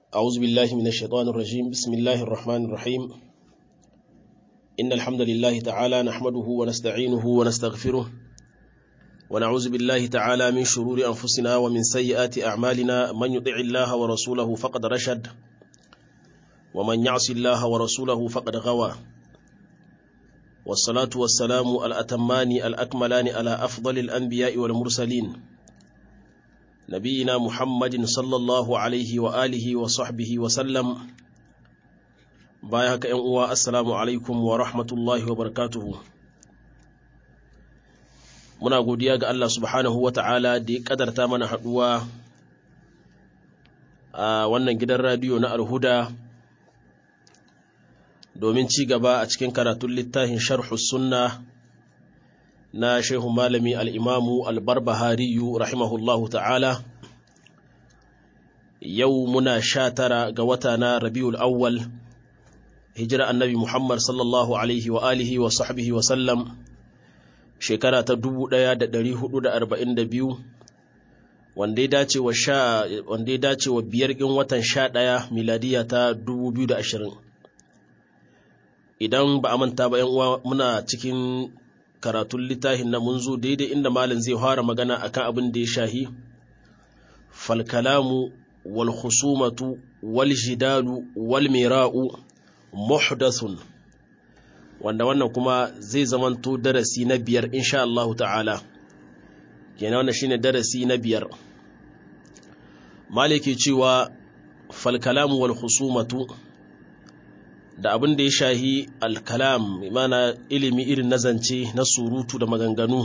أعوذ بالله من الشيطان الرجيم بسم الله الرحمن الرحيم إن الحمد لله تعالى نحمده ونستعينه ونستغفره ونعوذ بالله تعالى من شرور أنفسنا ومن سيئات أعمالنا من يطع الله ورسوله فقد رشد ومن يعص الله ورسوله فقد غوى والصلاة والسلام الأتمان الأكملان على أفضل الأنبياء والمرسلين نبينا محمد صلى الله عليه وآله وصحبه وسلم بايهك أنوا السلام عليكم ورحمة الله وبركاته muna godiya ga Allah subhanahu wa ta'ala da ya kadarta mana haɗuwa a wannan gidan radiyo na alhuda domin ci gaba a cikin karatun littafin sharhu sunna na shehu malami al'imamu albarbahariyu rahimahullahu ta'ala yau muna sha tara ga wata na rabiul awwal hijira annabi muhammad sallallahu alaihi wa alihi wa sahbihi wa sallam shekara ta 1442 wanda ya dace wa sha wanda ya dace wa biyar ɗin watan sha ɗaya miladiya ta 2020 idan ba a manta ba yan uwa muna cikin karatun littafin na mun zo daidai inda malin zai fara magana akan abin da ya shahi falkalamu wal khusumatu wal jidalu wal mira'u muhdathun wanda wannan kuma zai zamanto darasi na biyar insha Allah ta'ala kenan wannan shine darasi na biyar maliki cewa falkalamu wal khusumatu da abin da ya shahi alkalam mana ilimi irin na zance na surutu da maganganu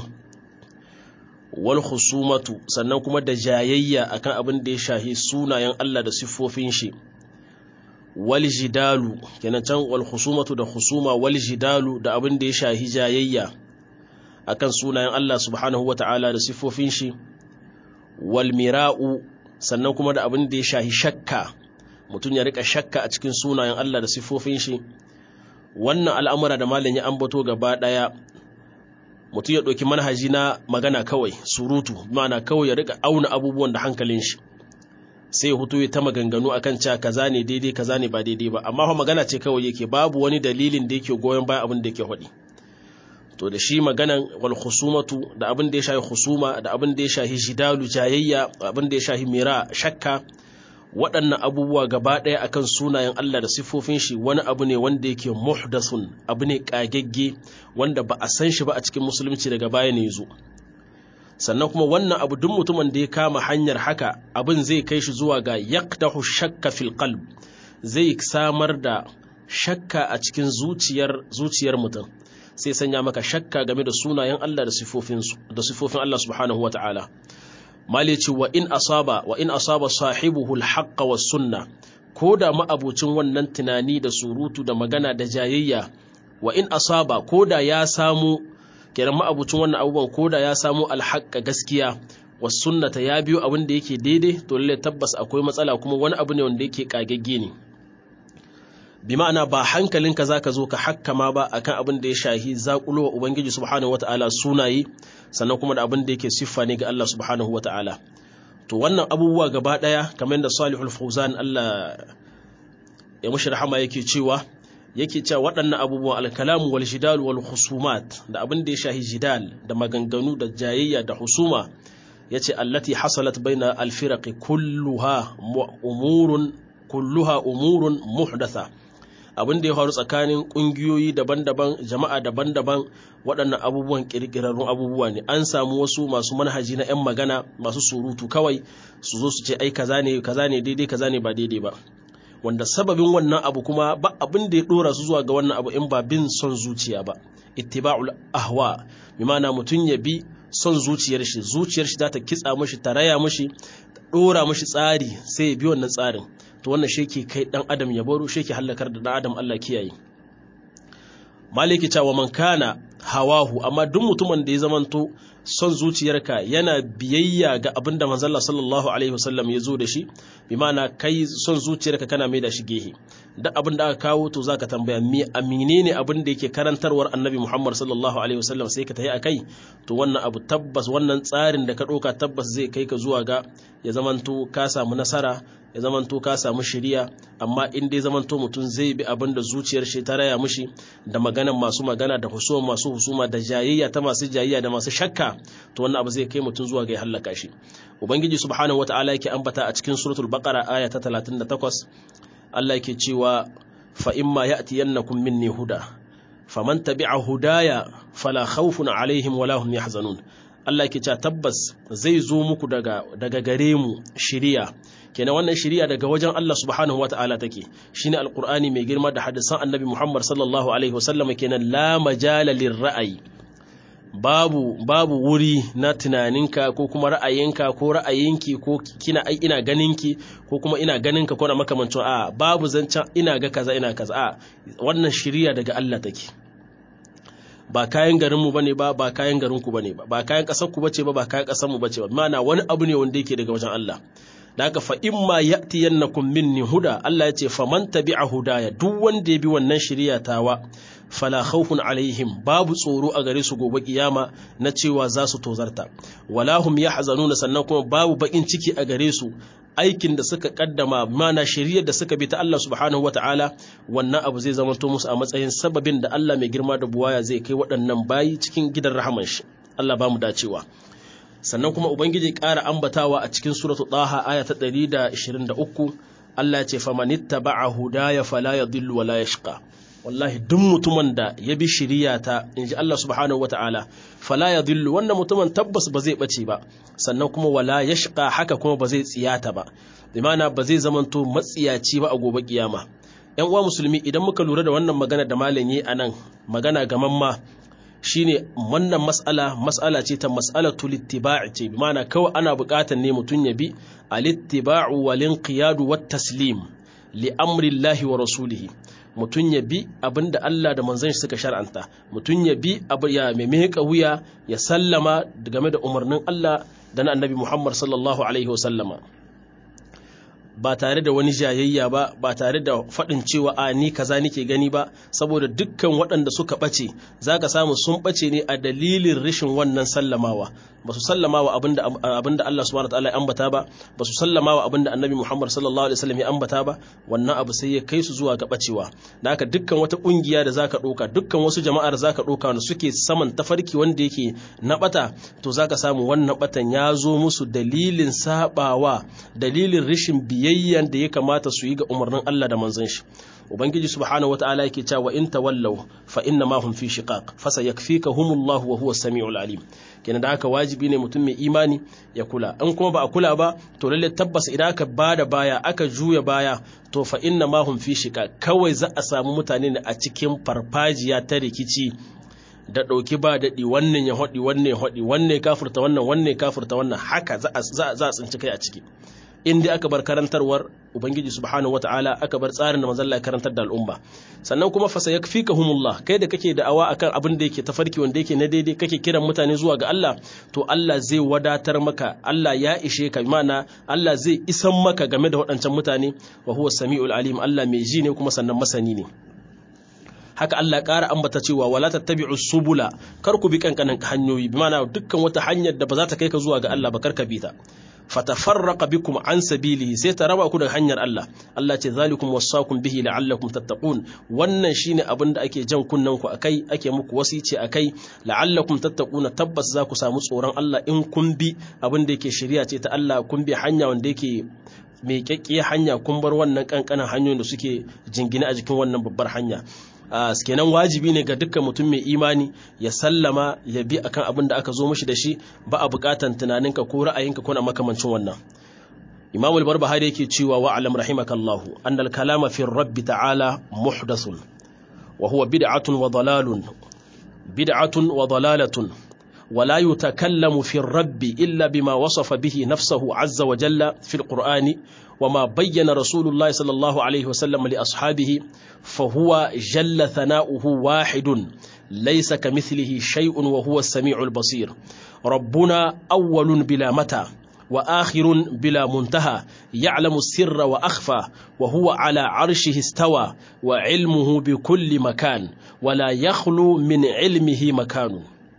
wal khusumatu sannan kuma da jayayya akan abin da ya shahi sunayen Allah da siffofin shi wal jidalu kenan can wal khusumatu da khusuma wal jidalu da abin da ya shahi jayayya akan sunayen Allah subhanahu wata'ala da siffofin shi wal mira'u sannan kuma da abin da ya shahi shakka mutum ya rika shakka a cikin sunayen Allah da siffofin shi wannan al'amura da malam ya ambato gaba daya mutum ya ɗauki manhaji na magana kawai surutu ma'ana kawai ya rika auna abubuwan da hankalin shi sai ya hutu ya ta maganganu akan cewa kaza ne daidai kaza ne ba daidai ba amma fa magana ce kawai yake babu wani dalilin da yake goyon bayan abin da yake faɗi to da shi maganan wal khusumatu da abin da ya shahi khusuma da abin da ya shahi jidalu jayayya abin da ya shahi mira shakka waɗannan abubuwa gaba ɗaya akan sunayen Allah da siffofin shi wani abu ne wanda yake muhdathun abu ne kagegge wanda ba a san shi ba a cikin musulunci daga baya ne zo sannan kuma wannan abu duk mutumin da ya kama hanyar haka abin zai kai shi zuwa ga yaqtahu shakka fil qalb zai samar da shakka a cikin zuciyar zuciyar mutum sai sanya maka shakka game da sunayen Allah da sifofin da sifofin Allah subhanahu wataala malici wa in asaba wa in asaba sahibuhu al-haqq was sunna ko da ma'abucin wannan tunani da surutu da magana da jayayya wa in asaba ko da ya samu kenan ma'abucin wannan abubuwan ko da ya samu alhaƙa gaskiya was sunnata ya biyo abin da yake daidai to lalle tabbas akwai matsala kuma wani abu ne wanda yake kagagge ne bi ma'ana ba hankalinka zaka zo ka hakkama ba akan abin da ya shahi zakulo wa ubangiji subhanahu wataala sunaye sannan kuma da abin da yake siffa ne ga Allah subhanahu wataala to wannan abubuwa gaba daya kamar da Salihul Fawzan Allah ya mushi rahama yake cewa yake cewa waɗannan abubuwan alkalamu wal jidal wal husumat da abin da ya shahi jidal da maganganu da jayayya da husuma yace allati hasalat baina alfiraqi kulluha umurun kulluha umurun muhdatha abin da ya faru tsakanin ƙungiyoyi daban-daban jama'a daban-daban waɗannan abubuwan ƙirƙirarrun abubuwa ne an samu wasu masu manhaji na 'yan magana masu surutu kawai su zo su ce ai kaza ne kaza ne daidai kaza ne ba daidai ba wanda sababin wannan abu kuma ba abin da ya dora su zuwa ga wannan abu in ba bin son zuciya ba ittiba'ul ahwa bi ma'ana mutum ya bi son zuciyar shi zuciyar shi za ta kitsa mishi ta raya mishi ta dora mishi tsari sai ya bi wannan tsarin to wannan shi ke kai dan adam ya baro shi ke halakar da dan adam Allah kiyaye maliki cewa man kana hawahu amma duk mutumin da ya zamanto son zuciyarka yana biyayya ga abin da manzalla sallallahu alaihi wasallam ya zo da shi bi ma'ana kai son zuciyarka kana mai da shi gehe duk abin da aka kawo to zaka tambaya me amine ne abin da yake karantarwar annabi Muhammad sallallahu alaihi wasallam sai ka tayi akai to wannan abu tabbas wannan tsarin da ka ɗauka tabbas zai kai ka zuwa ga ya zamanto ka samu nasara ya zamanto ka samu shiriya amma in dai zamanto mutum zai bi abin da zuciyar shi ta raya mishi da maganan masu magana da husuma masu husuma da jayayya ta masu jayayya da masu shakka to wannan abu zai kai mutum zuwa ga ya hallaka shi ubangiji subhanahu wataala yake ambata a cikin suratul baqara aya ta 38 Allah yake cewa fa imma ya'tiyannakum minni huda faman tabi'a hudaya fala khawfun alaihim wala hum yahzanun Allah yake cewa tabbas zai zo muku daga daga gare mu shiriya kenan wannan shiriya daga wajen Allah subhanahu wata'ala take shine alqur'ani mai girma da hadisan annabi Muhammad sallallahu alaihi wasallam kenan la majala lirra'ayi babu babu wuri na tunaninka ko kuma ra'ayinka ko ra'ayinki ko kina ai ina ganinki ko kuma ina ganinka ko na makamancin a babu zancen ina ga kaza ina kaza a wannan shiriya daga Allah take ba kayan garinmu bane ba ba kayan garinku bane ba ba kayan kasar ku bace ba ba kayan kasar mu bace ba mana wani abu ne wanda yake daga wajen Allah da haka fa imma ya'tiyannakum minni huda Allah ya ce faman tabi'a hudaya duk wanda ya bi wannan shiriya tawa fala khawfun alaihim babu tsoro a gare su gobe kiyama na cewa za su tozarta wala hum yahzanuna sannan kuma babu bakin ciki a gare su aikin da suka kaddama mana shiriyar da suka bi ta Allah subhanahu wataala wannan abu zai zama to musu a matsayin sababin da Allah mai girma da buwaya zai kai waɗannan bayi cikin gidan rahaman shi Allah ba mu dacewa sannan kuma ubangiji ƙara ambatawa a cikin suratul taha aya ta 123 Allah ya ce famanittaba'a hudaya fala yadhillu wala yashqa wallahi duk mutumin da ya bi shiriyata in ji Allah subhanahu wa ta'ala fala ya dillu wannan mutumin tabbas ba zai ɓace ba sannan kuma wala ya shiƙa haka kuma ba zai tsiyata ba imana ba zai zamanto matsiyaci ba a gobe kiyama ‘yan uwa musulmi idan muka lura da wannan magana da malam yi a nan magana gamamma shine wannan mas'ala mas'ala ce ta mas'alatu littiba'i ce bi mana kawai ana buƙatar ne mutum ya bi alittiba'u wal inqiyadu wat taslim li amrillahi wa rasulihi mutum ya bi abin da Allah da manzon shi suka shar'anta mutum ya bi abu ya mai wuya ya sallama game da umarnin Allah da na annabi Muhammad sallallahu alaihi wasallama ba tare da wani jayayya ba ba tare da faɗin cewa a ni kaza nike gani ba saboda dukkan waɗanda suka ɓace za ka samu sun ɓace ne a dalilin rashin wannan sallamawa ba su sallamawa abinda abinda Allah subhanahu wataala ya ambata ba ba su sallamawa abinda Annabi Muhammad sallallahu alaihi wasallam ya ambata ba wannan abu sai ya kai su zuwa ga bacewa da haka dukkan wata kungiya da zaka ɗauka dukkan wasu jama'a da zaka ɗauka wanda suke saman tafarki wanda yake na bata to zaka samu wannan batan ya zo musu dalilin sabawa dalilin rashin biyayyan da ya kamata su yi ga umarnin Allah da manzon shi ubangiji subhanahu wataala yake cewa in tawallaw fa inna ma hum fi shiqaq fa sayakfikahumullahu wa huwa as-sami'ul alim kenan da haka wajibi ne mutum mai imani ya kula in kuma ba a kula ba to lalle tabbas idan aka bada baya aka juya baya to fa inna ma hum fi shiqaq kawai za a samu mutane ne a cikin farfajiya ta rikici da ɗauki ba daɗi wannan ya haɗi wannan ya haɗi wannan ya kafurta wannan wannan ya kafurta wannan haka za a tsinci kai a ciki in dai aka bar karantarwar ubangiji subhanahu wataala aka bar tsarin da manzon Allah ya karantar da al'umma sannan kuma fa sayakfikahumullah kai da kake da'awa akan abin da yake tafarki wanda yake na daidai kake kiran mutane zuwa ga Allah to Allah zai wadatar maka Allah ya ishe ka mana Allah zai isan maka game da waɗancan mutane wa huwa samiul alim Allah mai ji ne kuma sannan masani ne haka Allah ƙara ambata cewa wala tattabi'u subula kar ku bi kankanin hanyoyi bi ma'ana dukkan wata hanyar da ba za ta kai ka zuwa ga Allah ba kar ka bi ta fatafarraqa bikum an sabilihi sai ta raba ku daga hanyar Allah Allah ce zalikum wasaqum bihi la'allakum tattaqun wannan shine abin da ake jan kunnan ku akai ake muku wasici akai la'allakum tattaquna tabbas za ku samu tsoron Allah in kun bi abin da yake shari'a ce ta Allah kun bi hanya wanda yake mai kyakkiyar hanya kun bar wannan kankanan hanyoyin da suke jingine a jikin wannan babbar hanya kenan wajibi ne ga dukkan mutum mai imani ya sallama ya bi akan abin da aka zo mishi da shi ba a bukatan tunaninka ko ra'ayinka ko na makamancin wannan Imam al-Barbahari yake cewa wa alam rahimakallahu anna al-kalama fi rabbi ta'ala muhdathun wa huwa bid'atun wa dalalun bid'atun wa dalalatun ولا يتكلم في الرب إلا بما وصف به نفسه عز وجل في القرآن وما بين رسول الله صلى الله عليه وسلم لأصحابه فهو جل ثناؤه واحد ليس كمثله شيء وهو السميع البصير ربنا أول بلا متى وآخر بلا منتهى يعلم السر وأخفى وهو على عرشه استوى وعلمه بكل مكان ولا يخلو من علمه مكان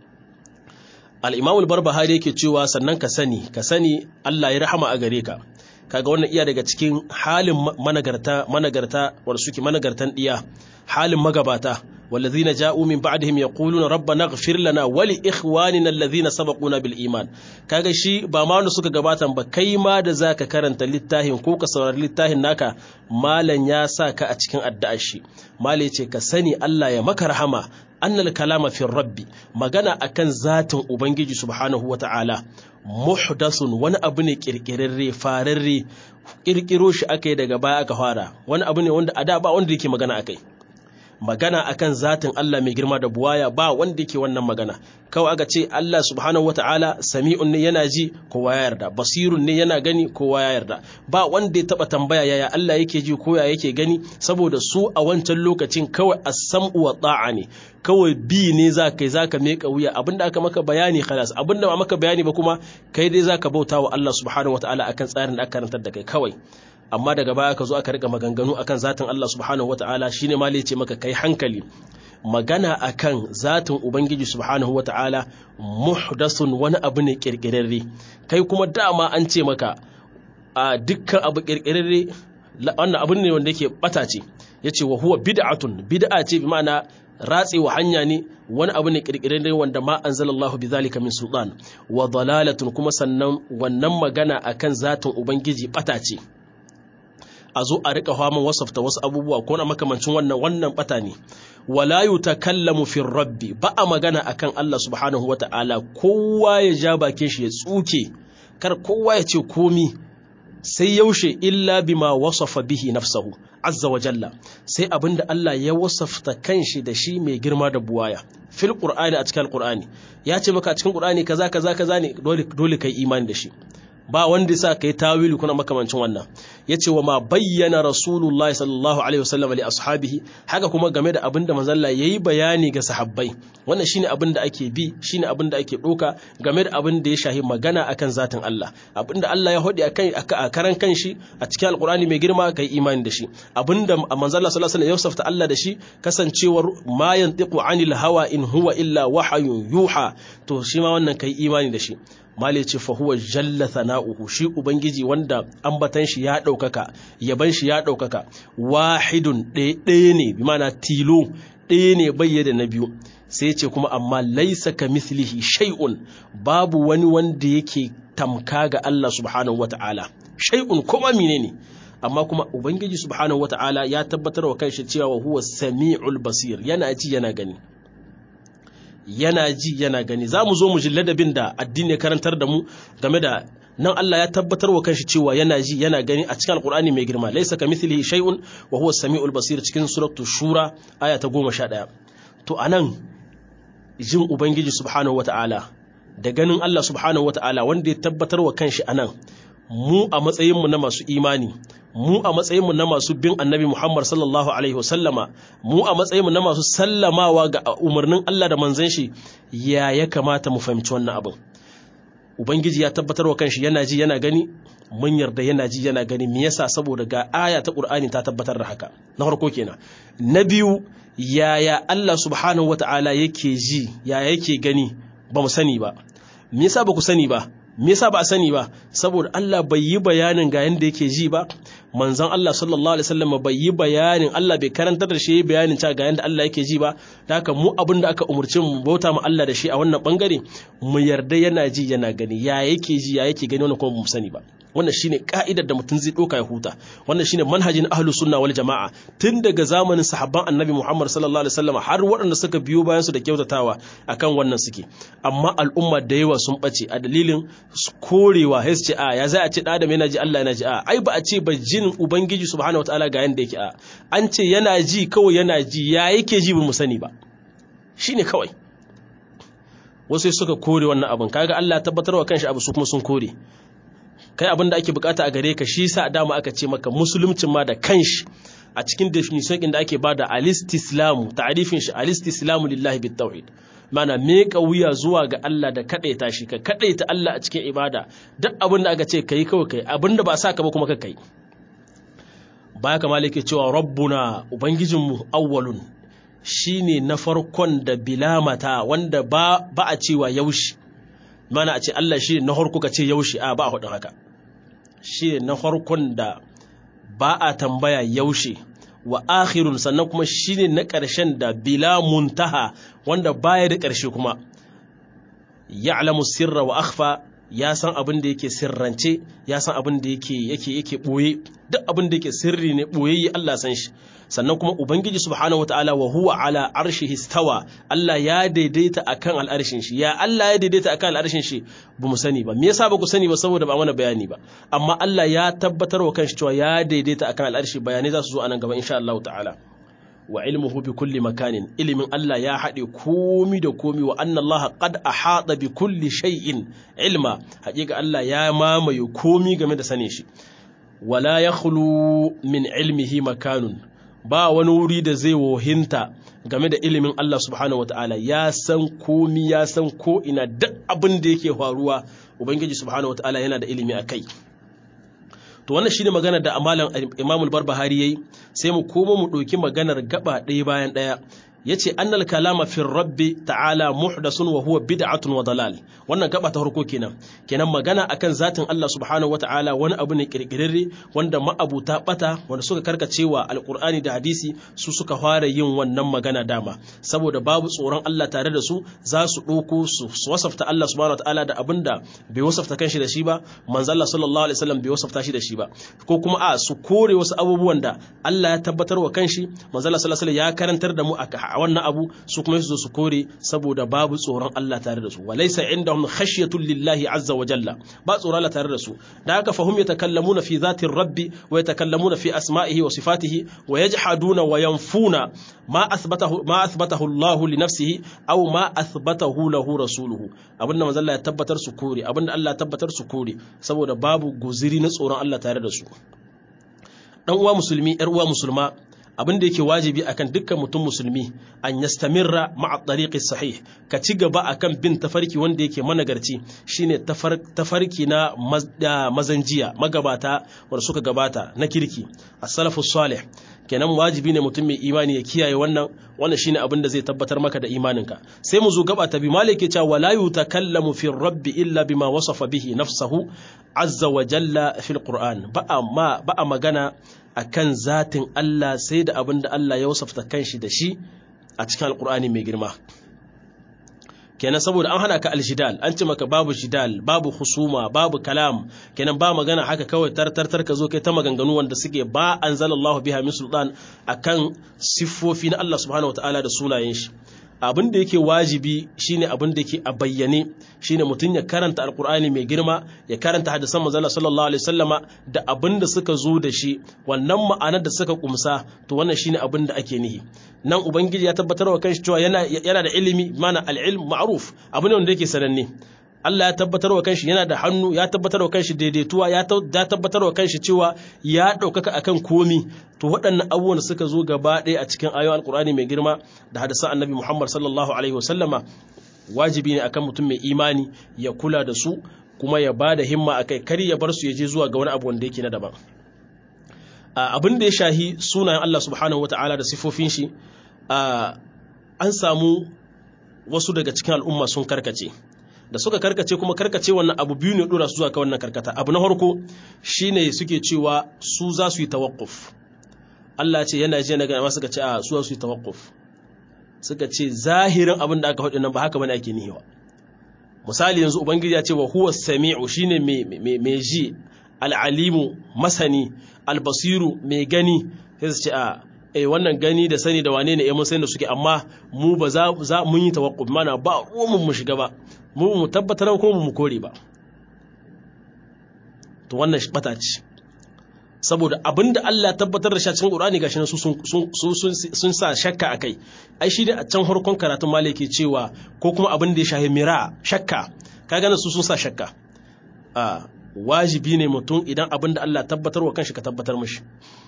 الإمام البربهاري yake cewa sannan ka sani ka sani Allah ya rahama a gare ka kaga wannan iya daga cikin halin managarta managarta wanda suke managartan diya halin magabata والذين جاءوا من بعدهم يقولون ربنا اغفر لنا ولإخواننا الذين سبقونا بالإيمان kaga shi ba ma wanda suka gabatan ba kai ma da zaka karanta littafin ko ka saurari littafin naka malan ya sa ka a cikin addu'ar shi malai ce ka sani Allah ya maka rahama annal kalama fi rabbi magana akan zatin ubangiji subhanahu wata'ala muhdasun wani abu ne kirkirarre fararre kirkiro shi akai daga baya aka fara wani abu ne wanda a da ba wanda yake magana akai magana akan zatin Allah mai girma da buwaya ba wanda yake wannan magana kawai aka ce Allah subhanahu wataala sami'un ne yana ji kowa ya yarda basirun ne yana gani kowa ya yarda ba wanda ya taba tambaya yaya Allah yake ji ko ya yake gani saboda su a wancan lokacin kawai as-sam'u wa ta'a ne kawai bi ne za ka yi za ka meka wuya abinda aka maka bayani khalas abinda ba maka bayani ba kuma kai dai za ka bauta wa Allah subhanahu wataala akan tsarin da aka karantar da kai kawai amma daga baya ka zo aka rika maganganu akan zatin Allah subhanahu wataala shine ma ce maka kai hankali magana akan zatin ubangiji subhanahu wataala muhdasun wani abu ne kirkirarre kai kuma dama an ce maka a dukkan abu kirkirarre wannan abu ne wanda yake bata ce yace wa huwa bid'atun bid'a ce bi ma'ana ratsewa hanya ne wani abu ne kirkirarre wanda ma anzalallahu bizalika min sultan wa dalalatun kuma sannan wannan magana akan zatin ubangiji bata ce a zo a rika haman wasafta wasu abubuwa ko na makamancin wannan wannan bata ne wala yutakallamu fi rabbi ba a magana akan Allah subhanahu wata'ala kowa ya ja bakin shi ya tsuke kar kowa ya ce komi sai yaushe illa bima wasafa bihi nafsahu azza wa jalla sai abinda Allah ya wasafta kanshi da shi mai girma da buwaya fil qur'ani a cikin qur'ani ya ce maka a cikin qur'ani kaza kaza kaza ne dole dole kai imani da shi ba wanda ya sa kai tawili kuna makamancin wannan yace wa ma bayyana rasulullahi sallallahu alaihi wasallam li ashabihi haka kuma game da abinda manzalla yayi bayani ga sahabbai wannan shine abinda ake bi shine abinda ake doka game da abinda ya shahi magana akan zatin Allah abinda Allah ya hodi akan a karan kanshi a cikin alqur'ani mai girma kai imani da shi abinda manzalla sallallahu alaihi wasallam ya safta Allah da shi kasancewar ma yantiqu anil hawa in huwa illa wahayun yuha to shi ma wannan kai imani da shi mali ce fa huwa jalla thana'uhu shi ubangiji wanda ambatan shi ya daukaka yaban shi ya daukaka wahidun ɗaya ne bi mana tilo ɗaya ne bayyana na biyu sai ce kuma amma laisa ka mislihi shay'un babu wani wanda yake tamka ga Allah subhanahu wata'ala shay'un kuma menene amma kuma ubangiji subhanahu wata'ala ya tabbatar wa kanshi cewa huwa sami'ul basir yana ji yana gani yana ji yana gani za mu zo mu ji ladabin da addini ya karantar da mu game da nan Allah ya tabbatar wa kanshi cewa yana ji yana gani a cikin alkur'ani mai girma laisa ka mithlihi shay'un wa huwa samiul basir cikin suratu shura aya ta 11 to anan jin ubangiji subhanahu wataala da ganin Allah subhanahu wataala wanda ya tabbatar wa kanshi anan mu a matsayin mu na masu imani mu a matsayinmu na masu bin annabi Muhammad sallallahu Alaihi wasallama mu a matsayinmu na masu sallamawa ga umarnin Allah da manzan shi ya ya kamata mu fahimci wannan abin Ubangiji ya tabbatar wa kanshi yana ji yana gani mun yarda yana ji yana gani me yasa saboda ga aya ta Qur'ani ta tabbatar da haka na farko kenan na biyu yaya Allah subhanahu wata'ala yake ji yaya yake gani ba mu sani ba me yasa ba ku sani ba me yasa ba a sani ba saboda Allah bai yi bayanin ga yanda yake ji ba manzon Allah sallallahu alaihi wasallam bai yi bayanin Allah bai karantar da shi bayanin cewa ga yanda Allah yake ji ba da haka mu abin da aka umurce mu bauta mu Allah da shi a wannan bangare mu yarda yana ji yana gani ya yake ji ya yake gani wannan kuma mu sani ba wannan shine ka'idar da mutum zai doka ya huta wannan shine manhajin ahlus sunna wal jama'a tun daga zamanin sahabban annabi Muhammad sallallahu alaihi wasallam har waɗanda suka biyo bayan su da kyautatawa akan wannan suke amma al'umma da yawa sun bace a dalilin korewa sai ce a ya za a ce da adam yana ji Allah yana ji a ai ba a ce ba jin ubangiji subhanahu wataala ga yanda yake a an ce yana ji kawai yana ji ya yake ji ba mu sani ba shine kawai wasu suka kore wannan abin kaga Allah ya tabbatarwa kanshi abu su kuma sun kore kai abin da ake bukata a gare ka shi sa dama aka ce maka musuluncin ma da kanshi a cikin definition din da ake bada alistislamu ta'rifin shi alistislamu lillahi bitawhid mana meka wuya zuwa ga Allah da kadaita shi ka kadaita Allah a cikin ibada duk abin da aka ce kai kawai kai abin da ba sa ka ba kuma ka kai baya kamar yake cewa rabbuna ubangijinmu awwalun shine na farkon da bilamata wanda ba ba a cewa yaushe mana a ce Allah shi na farko ka ce yaushe a ba a hudun haka shi na farkon da ba a tambaya yaushe wa akhirun sannan kuma shi ne na ƙarshen da bila muntaha wanda baya da ƙarshe kuma ya'lamu sirra wa akhfa ya san abin da yake sirrance ya san abin da yake yake yake boye duk abin da yake sirri ne boyayye Allah san shi sannan kuma ubangiji subhanahu wataala wa huwa ala arshihi stawa Allah ya daidaita akan al'arshin shi ya Allah ya daidaita akan al'arshin shi ba mu sani ba me yasa ba ku sani ba saboda ba mana bayani ba amma Allah ya tabbatar wa kanshi cewa ya daidaita akan al'arshi bayanai za su zo anan gaba insha Allah ta'ala wa ilmuhu bi kulli makanin ilimin Allah ya haɗe komi da komi wa anna Allah qad ahata bi kulli shay'in ilma haƙiƙa Allah ya mamaye komi game da sanin shi wala yakhlu min ilmihi makanun ba wani wuri da zai wohinta game da ilimin Allah subhanahu wataala ya san komi ya san ko ina duk abin da yake faruwa ubangiji subhanahu wataala yana da ilimi akai to wannan shine magana da amalan Imam al-Barbahari yayi sai mu koma mu ɗauki maganar gaba ɗaya bayan ɗaya yace annal kalama fi rabbi ta'ala muhdasun wa huwa bid'atun wa dalal wannan gaba ta farko kenan kenan magana akan zatin Allah subhanahu wata'ala wani abu ne kirkirarre wanda ma'abuta bata wanda suka karkacewa alqur'ani da hadisi su suka fara yin wannan magana dama saboda babu tsoron Allah tare da su za su ɗauko su wasafta Allah subhanahu wata'ala da abinda bai wasafta kanshi da shi ba manzo Allah sallallahu alaihi wasallam bai wasafta shi da shi ba ko kuma a su kore wasu abubuwan da Allah ya tabbatar wa kanshi manzo Allah sallallahu alaihi wasallam ya karantar da mu a wannan abu su kuma su zo su kore saboda babu tsoron Allah tare da su walaysa indahum khashyatul lillahi azza wa jalla ba tsoron Allah tare da su da haka fahum yatakallamuna fi zatir rabbi wa yatakallamuna fi asma'ihi wa sifatihi wa yajhaduna wa yanfuna ma athbatahu ma athbatahu Allah li nafsihi aw ma athbatahu lahu rasuluhu abinda manzo Allah ya tabbatar su kore abinda Allah ya tabbatar su kore saboda babu guziri na tsoron Allah tare da su dan uwa musulmi yar uwa musulma abin da yake wajibi akan dukkan mutum musulmi an yastamirra ma'a tariqi sahih ka ci gaba akan bin tafarki wanda yake managarci shine tafarki na mazanjiya magabata wanda suka gabata na kirki as-salafu salih kenan wajibi ne mutum mai imani ya kiyaye wannan wannan shine abin da zai tabbatar maka da imaninka sai mu zo gaba ta bi malik ya ce wala yutakallamu fi rabbi illa bima wasafa bihi nafsahu azza wa jalla fil qur'an ba ma ba magana akan zatin Allah sai da abin da Allah ya wasafta kanshi da shi a cikin alqur'ani mai girma kenan saboda an hana ka aljidal an ce maka babu jidal babu husuma babu kalam kenan ba magana haka kawai tartartar ka zo kai ta maganganu wanda suke ba anzalallahu biha min sultan akan siffofi na Allah subhanahu wataala da sunayen shi abin da yake wajibi shine abin da yake a bayyane shine mutum ya karanta alkur'ani mai girma ya karanta hadisan manzon sallallahu alaihi wasallama da abin da suka zo da shi wannan ma'anar da suka kumsa to wannan shine abin da ake nihi nan ubangiji ya tabbatar wa kanshi cewa yana yana da ilimi mana al-ilm ma'ruf abin wanda yake sananne Allah ya tabbatar wa kanshi yana da hannu ya tabbatar wa kanshi daidaituwa ya tabbatar wa kanshi cewa ya ɗaukaka akan komi to waɗannan abubuwan suka zo gaba ɗaya a cikin ayoyin alkur'ani mai girma da hadisan annabi Muhammad sallallahu alaihi wasallama wajibi ne akan mutum mai imani ya kula da su kuma ya ba da himma akai kar ya bar su ya je zuwa ga wani abu wanda yake na daban abin da ya shahi sunayen Allah subhanahu wataala da sifofin shi an samu wasu daga cikin al'umma sun karkace da suka karkace kuma karkace wannan abu biyu ne dora su zuwa ka wannan karkata abu na farko shine suke cewa su za su yi tawakkuf Allah ce yana je na ga suka ce a su za su yi tawakkuf suka ce zahirin abin da aka faɗi nan ba haka bane ake nihiwa misali yanzu ubangiji ya ce wa huwa sami'u shine mai mai ji al'alimu masani albasiru mai gani sai su ce a eh wannan gani da sani da wane ne eh mun sani da suke amma mu ba za mun yi tawakkuf mana ba ruwan mu shiga ba mu mu tabbatar ko mu kore ba to wannan bata ce saboda abinda Allah tabbatar da shi cikin Qur'ani gashi nan su sun sa shakka akai ai shi ne a can harkon karatun malaki cewa ko kuma abin da ya shahi mira shakka kaga nan su sun sa shakka a wajibi ne mutum idan abin da Allah tabbatar wa kanshi ka tabbatar mishi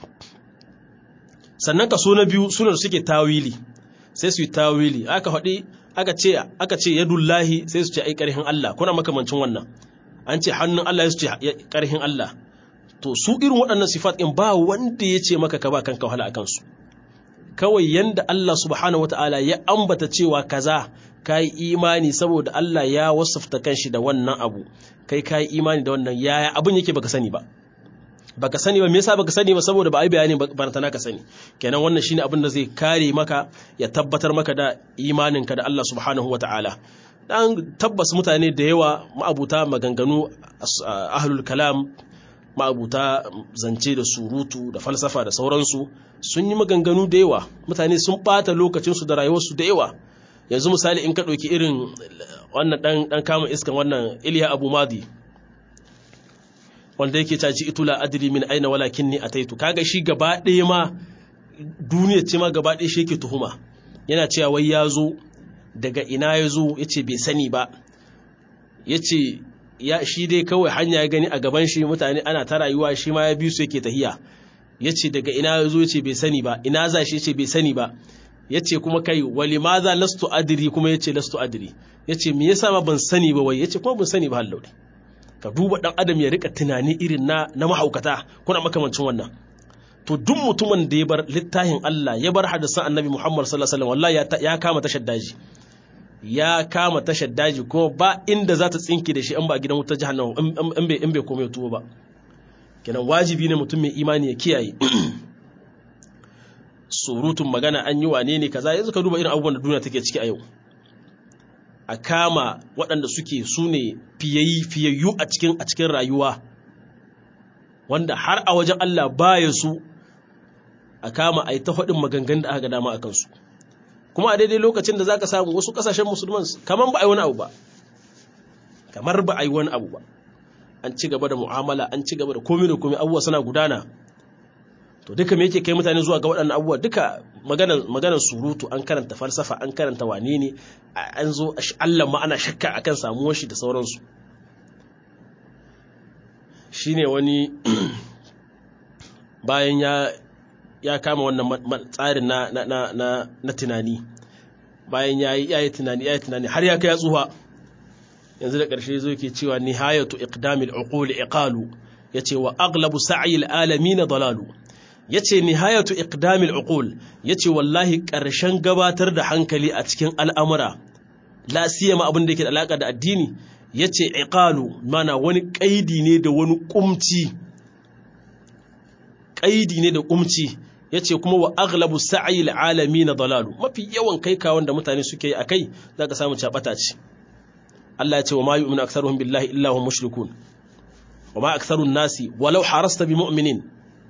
sannan kaso na biyu suna da suke tawili sai su yi tawili aka faɗi aka ce aka ce yadullahi sai su ce ai ƙarhin Allah kuna makamancin wannan an ce hannun Allah ya su ce ƙarhin Allah to su irin waɗannan sifat in ba wanda ya ce maka ka ba kanka wahala a kansu kawai yanda Allah subhanahu wataala ya ambata cewa kaza ka yi imani saboda Allah ya wasafta kanshi da wannan abu kai ka yi imani da wannan yaya abin yake baka sani ba baka sani ba me yasa baka sani ba saboda ba ai bayani ba ta naka sani kenan wannan shine abin da zai kare maka ya tabbatar maka da imaninka da Allah subhanahu wataala dan tabbas mutane da yawa ma'abuta maganganu ahlul kalam ma'abuta zance da surutu da falsafa da sauransu sun yi maganganu da yawa mutane sun bata lokacinsu da rayuwarsu da yawa yanzu misali in ka ɗauki irin wannan ɗan kama iskan wannan iliya abu madi wanda yake caji itula adiri min aina walakin ni a taitu kaga shi gaba ɗaya ma duniya ce ma gaba ɗaya shi yake tuhuma yana cewa wai ya zo daga ina ya zo ya ce bai sani ba ya ce ya shi dai kawai hanya ya gani a gaban shi mutane ana ta rayuwa shi ma ya biyu su yake tahiya ya ce daga ina ya zo ya ce bai sani ba ina za shi ya ce bai sani ba ya ce kuma kai wali ma za lastu adiri kuma ya ce lastu adiri ya ce me yasa ma ban sani ba wai ya ce kuma ban sani ba hallau ka duba dan adam ya rika tunani irin na na mahaukata kuna makamancin wannan to duk mutumin da ya bar littafin Allah ya bar hadisan annabi Muhammad sallallahu alaihi wasallam wallahi ya kama tashar daji ya kama tashar daji kuma ba inda za ta tsinke da shi an ba gidan wutar jahannama in bai in bai komai tuwo ba kenan wajibi ne mutum mai imani ya kiyaye surutun magana an yi wane ne kaza yanzu ka duba irin abubuwan da duniya take ciki a yau a kama waɗanda suke su ne fiyayyu a cikin a cikin rayuwa wanda har a wajen Allah baya su a kama a yi ta faɗin maganganun da aka ga dama a kansu kuma a daidai lokacin da za ka samu wasu ƙasashen musulman kamar ba a yi wani abu ba kamar ba a yi wani abu ba an ci gaba da mu'amala an ci gaba da komai da komai abubuwa suna gudana to duka me yake kai mutane zuwa ga waɗannan abubuwa duka maganar surutu an karanta falsafa an karanta wane ne an zo Allah ma ana shakka akan samuwar shi da sauransu shine wani bayan ya ya kama wannan tsarin na na na na tunani bayan ya yi ya yi tunani ya yi tunani har ya kai ya tsuha yanzu da ƙarshe zo yake cewa nihayatu iqdamil uqul iqalu yace wa aglabu sa'il alamin dalalu yace nihayatu iqdamil uqul yace wallahi ƙarshen gabatar da hankali a cikin al'amura la siyama abin da yake da alaka da addini yace iqalu mana wani kaidi ne da wani kumci kaidi ne da kumci yace kuma wa aglabu sa'il alamin dalalu mafi yawan kai kawon da mutane suke yi akai zaka samu cabata ce Allah ya ce wa ma yu'minu aktharuhum billahi illa hum mushrikun wa ma aktharun nasi walau harasta bi mu'minin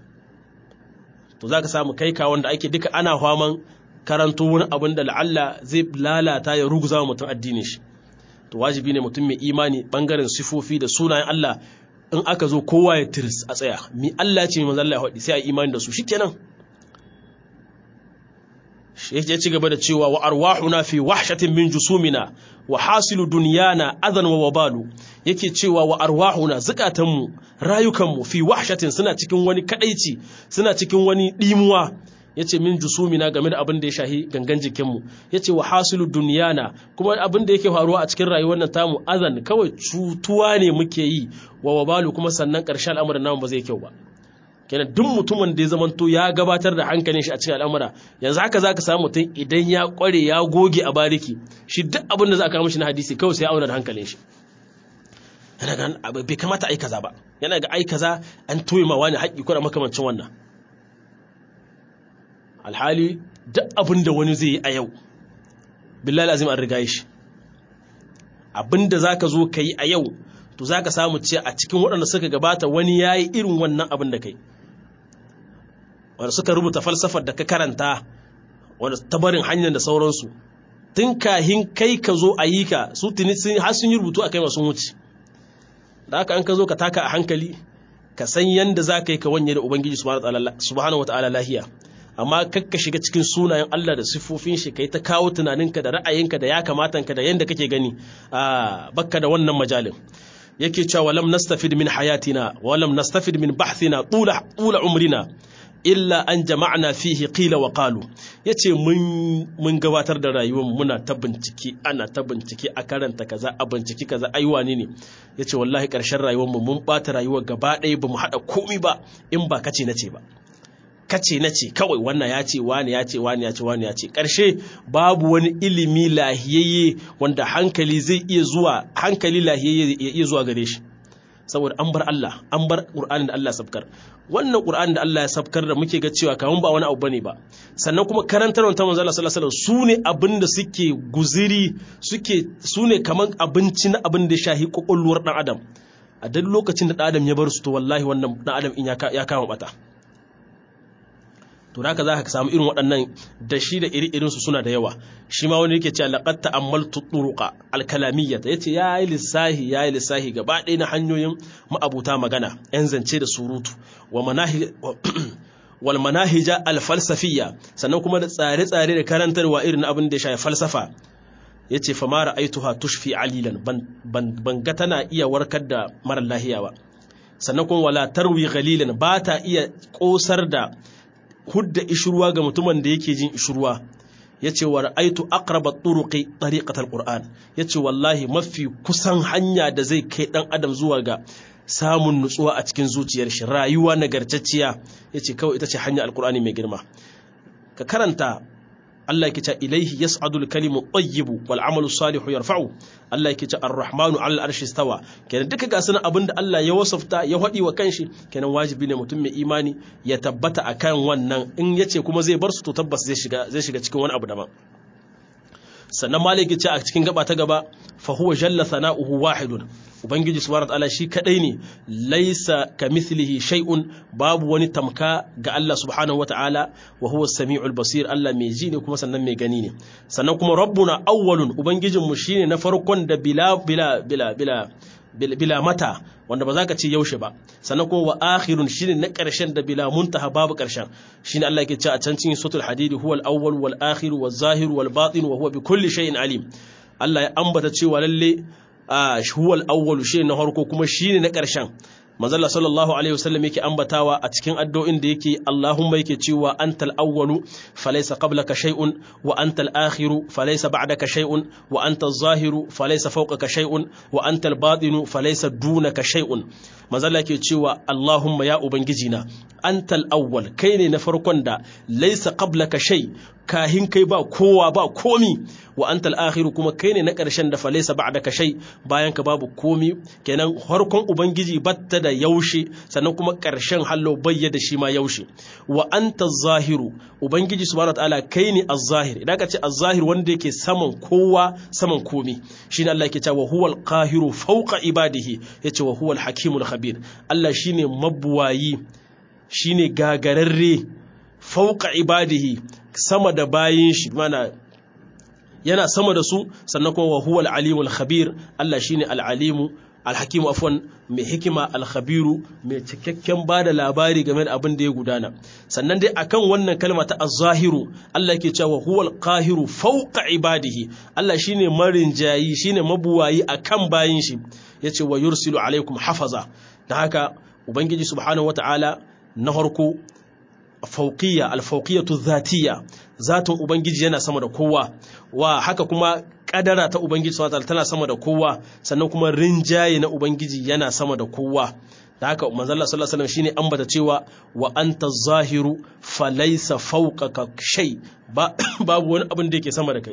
to zaka samu kai ka wanda ake duka ana faman karanto wani abin da la'alla zai lalata ya ruguza mutum addinin shi to wajibi ne mutum mai imani bangaren sifofi da sunayen Allah in aka zo kowa ya tirs a tsaya mi Allah ce manzo Allah ya faɗi sai a imani da su shikenan ya ci gaba da cewa wa arwahuna fi wahshatin min jusumina wa hasilu dunyana adan wa wabalu yake cewa wa arwahuna zukatanmu rayukanmu fi wahshatin suna cikin wani kadaici suna cikin wani dimuwa yace min jusumina game da abin da ya shahi gangan jikinmu yace wa hasilu dunyana kuma abin da yake faruwa a cikin rayuwar nan tamu adan kawai cutuwa ne muke yi wa wabalu kuma sannan ƙarshen al'amuran namu ba zai kyau ba kenan duk mutumin da ya zamanto ya gabatar da hankalin shi a cikin al'amura yanzu haka zaka samu mutum idan ya kware ya goge a bariki shi duk abin da za a kawo mishi na hadisi kawai sai ya auna da hankalin shi yana ga bai kamata ai kaza ba yana ga ai kaza an toye ma wani haƙƙi ko da makamancin wannan alhali duk abin da wani zai yi a yau billahi azim an riga shi abin da zaka zo ka yi a yau to zaka samu ce a cikin waɗanda suka gabata wani yayi irin wannan abin da kai wanda suka rubuta falsafar da ka karanta wanda tabarin hanyar da sauransu tun kahin kai ka zo a yi ka su tuni har sun yi rubutu a kai masu wuce da haka an ka zo ka taka a hankali ka san yanda za ka yi ka wanye da ubangiji subhanahu wataala lahiya amma kakka shiga cikin sunayen Allah da siffofin shi kai ta kawo tunaninka da ra'ayinka da ya kamatanka da yanda kake gani a bakka da wannan majalin yake cewa walam nastafid min hayatina walam nastafid min bahthina tula tula umrina illa an jama'na fihi qila wa qalu yace mun mun gabatar da rayuwar muna ta bincike ana ta bincike a karanta kaza a bincike kaza ai wane ne yace wallahi karshen rayuwar mu mun bata rayuwar gaba ɗaya bamu hada komai ba in ba kace nace ba kace nace kawai wannan ya ce wani ya ce wani ya ce wani ya ce karshe babu wani ilimi lahiyayye wanda hankali zai iya zuwa hankali lahiyayye ya iya zuwa gare shi saboda an bar Allah an bar Qur'anin da Allah sabkar wannan Qur'anin da Allah ya sabkar da muke ga cewa kaman ba wani abu bane ba sannan kuma karantarwar ta manzo Allah sallallahu alaihi wasallam sune abin da suke guziri suke sune kaman abinci na abin da ya shahi kokolluwar dan adam a duk lokacin da dan adam ya bar su to wallahi wannan dan adam in ya kama bata to haka za ka samu irin waɗannan da shi da iri su suna da yawa shi ma wani yake cewa laqad ta'ammaltu turuqa al-kalamiyyah yace yayi lissahi yayi lissahi gaba ɗaya na hanyoyin ma'abuta magana yan zance da surutu wa manahi wal manahija al-falsafiyya sannan kuma da tsare-tsare da karantarwa irin abin da ya shafi falsafa yace fa ma ra'aituha tushfi alilan ban ga tana iya warkar da mara lahiya ba sannan kuma wala tarwi ghalilan ba ta iya kosar da hudda ishruwa ga mutumin da yake jin ishruwa yace wa ra'aitu aqraba turuqi tariqatal qur'an yace wallahi mafi kusan hanya da zai kai dan adam zuwa ga samun nutsuwa a cikin zuciyar shi rayuwa nagartacciya yace kawai ita ce hanya alqur'ani mai girma ka karanta Allah yake ce ilaihi yas'adul kalimu tayyibu wal amalu salihu yarfa'u Allah yake ce ar-rahmanu 'ala al-arshi istawa kenan duka ga sunan abinda Allah ya wasafta ya hadi wa kanshi kenan wajibi ne mutum mai imani ya tabbata akan wannan in yace kuma zai bar su to tabbas zai shiga zai shiga cikin wani abu daban sannan maliki ce a cikin gaba ta gaba fa huwa jalla sana'uhu wahidun ubangiji subhanahu wataala shi kadai ne laisa kamithlihi shay'un babu wani tamka ga Allah subhanahu wataala wa huwa as-sami'ul basir Allah mai ji ne kuma sannan mai gani ne sannan kuma rabbuna awwalun ubangijin mu shine na farkon da bila bila bila bila bila mata wanda ba za ka ce yaushe ba sannan kuma wa akhirun shine na ƙarshen da bila muntaha babu ƙarshen shine Allah yake cewa a can cikin suratul hadid huwa al-awwal wal akhir wal zahir wal batin wa huwa bi kulli shay'in alim Allah ya ambata cewa lalle huwa al-awwal shine na farko kuma shine na ƙarshen manzala sallallahu alaihi wasallam yake ambatawa a cikin addu'o'in da yake Allahumma yake cewa antal awwalu falaysa qablaka shay'un wa antal akhiru falaysa ba'daka shay'un wa antal zahiru falaysa fawqaka shay'un wa antal batinu falaysa dunaka shay'un manzala yake cewa Allahumma ya ubangijina antal awwal kai ne na farkon da laysa qablaka shay kahin kai ba kowa ba komi wa antal akhiru kuma kai ne na ƙarshen da falaysa ba'daka shay bayan ka babu komi kenan farkon ubangiji batta da yaushe sannan kuma ƙarshen hallo bayyada shi ma yaushe wa anta zahiru ubangiji subhanahu wataala kai ne az-zahir idan ka ce az-zahir wanda yake saman kowa saman komi shine Allah yake cewa huwal qahiru fawqa ibadihi yace wa huwal hakimul khabir Allah shine mabuwayi shine gagararre fawqa ibadihi sama da bayin shi mana yana sama da su sannan kuma wa huwal alimul khabir Allah shine al-alimu alhakimu afwan mai hikima alkhabiru mai cikakken ba da labari game da abin da ya gudana sannan dai akan wannan kalma ta az-zahiru Allah yake cewa huwal qahiru fawqa ibadihi Allah shine marinjayi shine mabuwayi akan bayin shi yace wa yursilu alaikum hafaza da haka ubangiji subhanahu wataala na harko fauqiyya alfauqiyatu dhatiyya zatin ubangiji yana sama da kowa wa haka kuma kadara ta ubangiji subhanahu tana sama da kowa sannan kuma rinjaye na ubangiji yana sama da kowa da haka manzo Allah sallallahu alaihi wasallam shine ambata cewa wa anta zahiru falaysa fawqaka shay ba babu wani abin da yake sama da kai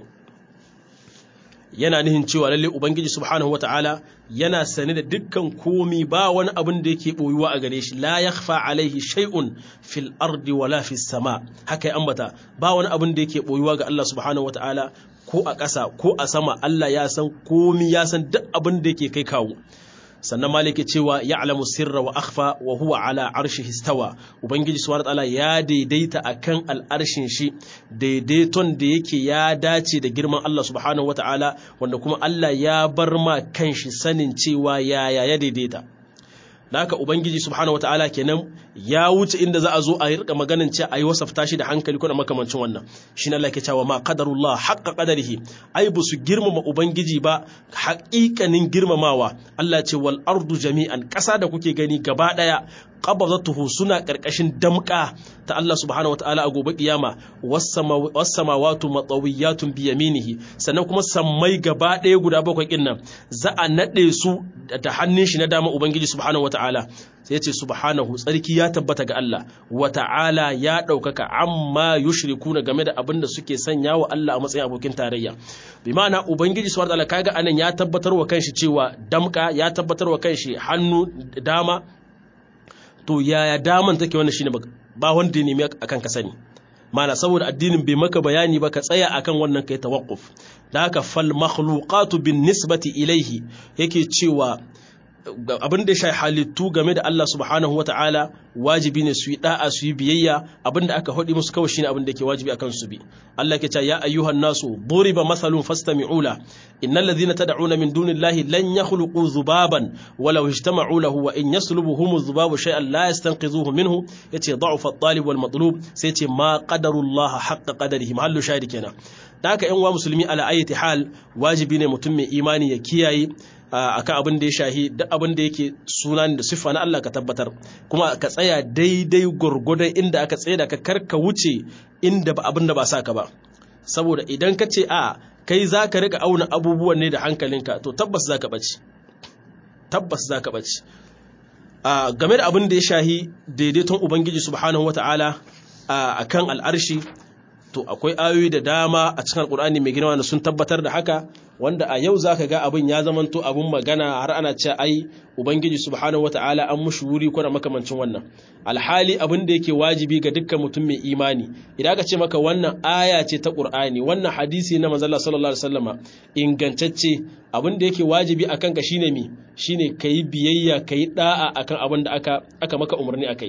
yana nihin cewa lalle ubangiji subhanahu wataala yana sane da dukkan komi ba wani abin da yake boyuwa a gare shi la yakhfa alaihi shay'un fil ardi wala fis sama haka ya ambata ba wani abin da yake boyuwa ga Allah subhanahu wataala ko a ƙasa ko a sama Allah ya san komi ya san duk abin da yake kai kawo sannan maliki cewa ya'lamu sirra wa akhfa wa huwa ala arshihi istawa ubangiji subhanahu wataala ya daidaita akan al'arshin shi daidaiton da yake ya dace da girman Allah subhanahu wataala wanda kuma Allah ya bar ma kanshi sanin cewa yaya ya daidaita da haka ubangiji subhanahu wataala kenan ya wuce inda za a zo a rika maganin ce a yi wasafta shi da hankali ko da makamancin wannan shi Allah ke cewa ma qadarullah haqqa qadarihi ai bu su girmama ubangiji ba haƙiƙanin girmamawa Allah ce wal ardu jami'an ƙasa da kuke gani gaba daya qabadatuhu suna karkashin damka ta Allah subhanahu wataala a gobe kiyama was samawati matawiyatun bi yaminihi sannan kuma sammai gaba daya guda bakwai kinnan za a nade su da hannun shi na dama ubangiji subhanahu wataala sai ce subhanahu tsarki ya tabbata ga Allah wa ta'ala ya ɗaukaka amma yushrikuna game da abin da suke sanya wa Allah a matsayin abokin tarayya bi ma'ana ubangiji subhanahu wataala kaga anan ya tabbatar wa kanshi cewa damka ya tabbatar wa kanshi hannu dama to yaya daman take wannan shine ba wanda ya nemi akan ka sani mana saboda addinin bai maka bayani ba ka tsaya akan wannan kai tawakkuf da haka fal makhluqatu bin nisbati ilaihi yake cewa abin da ya halittu game da Allah subhanahu wata'ala wajibi ne su yi da'a su yi biyayya abin da aka haɗi musu kawai shine abin da ke wajibi akan su bi Allah ke ce ya ayyuhan nasu duriba masalun fastami'u la innal ladhina tad'una min dunillahi lan yakhluqu dhubaban walau ijtama'u lahu wa in yaslubuhum dhubabu shay'an la yastanqidhuhu minhu yace da'ufa at-talib wal matlub sai yace ma qadarullah haqqa qadarihi mahallu shahidi kenan da haka yan uwa musulmi ala ayati hal wajibi ne mutum mai imani ya kiyaye akan abin da ya shahi duk abin da yake suna da siffa na Allah ka tabbatar kuma ka tsaya daidai gurgudan inda aka tsaye da ka karka wuce inda ba abin da ba sa ka ba saboda idan ka ce a kai za ka rika auna abubuwan ne da hankalinka to tabbas za ka ɓace tabbas za ka ɓace game da abin da ya shahi daidaiton ubangiji subhanahu wata'ala a kan al'arshi to akwai ayoyi da dama a cikin alkur'ani mai girma da sun tabbatar da haka wanda a yau zaka ga abin ya zamanto abin magana har ana ce ai ubangiji subhanahu wataala an mushi wuri ko da makamancin wannan alhali abin da yake wajibi ga dukkan mutum mai imani idan aka ce maka wannan aya ce ta qur'ani wannan hadisi na manzon sallallahu alaihi wasallama ingantacce abin da yake wajibi akan ka shine mi shine kai biyayya kai da'a akan abin da aka aka maka umarni akai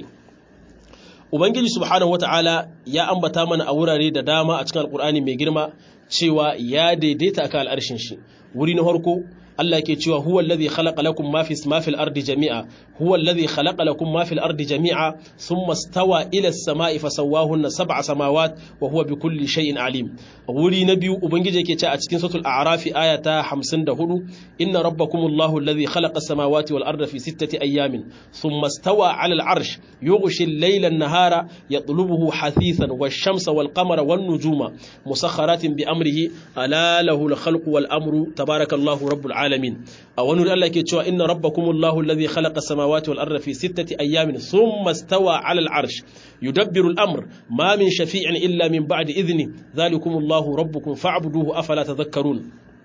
Ubangiji subhanahu wata'ala ya ambata mana a wurare da dama a cikin Alƙur'ani mai girma cewa ya daidaita akan al'arshin shi. Wuri na farko Allah ke cewa huwa alladhi khalaqa lakum ma fi ma fil ardi jami'a huwa alladhi khalaqa lakum ma fil ardi jami'a thumma stawa ila as-sama'i fasawwahunna sab'a samawat wa huwa bikulli shay'in alim wuri na biyu ubangiji yake cewa a cikin suratul a'raf aya ta 54 inna rabbakumullahu alladhi khalaqa as-samawati wal arda fi sittati ayamin thumma stawa 'ala al-'arsh yughshi al-layla an-nahara yatlubuhu hasithan wash-shamsa wal-qamara wan-nujuma musakhkharatin bi amrihi ala lahu al-khalqu wal-amru tabarakallahu rabbul alamin alamin a wani wuri Allah ke cewa inna rabbakumullahu alladhi khalaqa samawati wal arda fi sittati ayamin thumma stawa 'ala al-'arsh yudabbiru al-amr ma min shafi'in illa min ba'di idhni dhalikumullahu rabbukum fa'buduhu afala tadhakkarun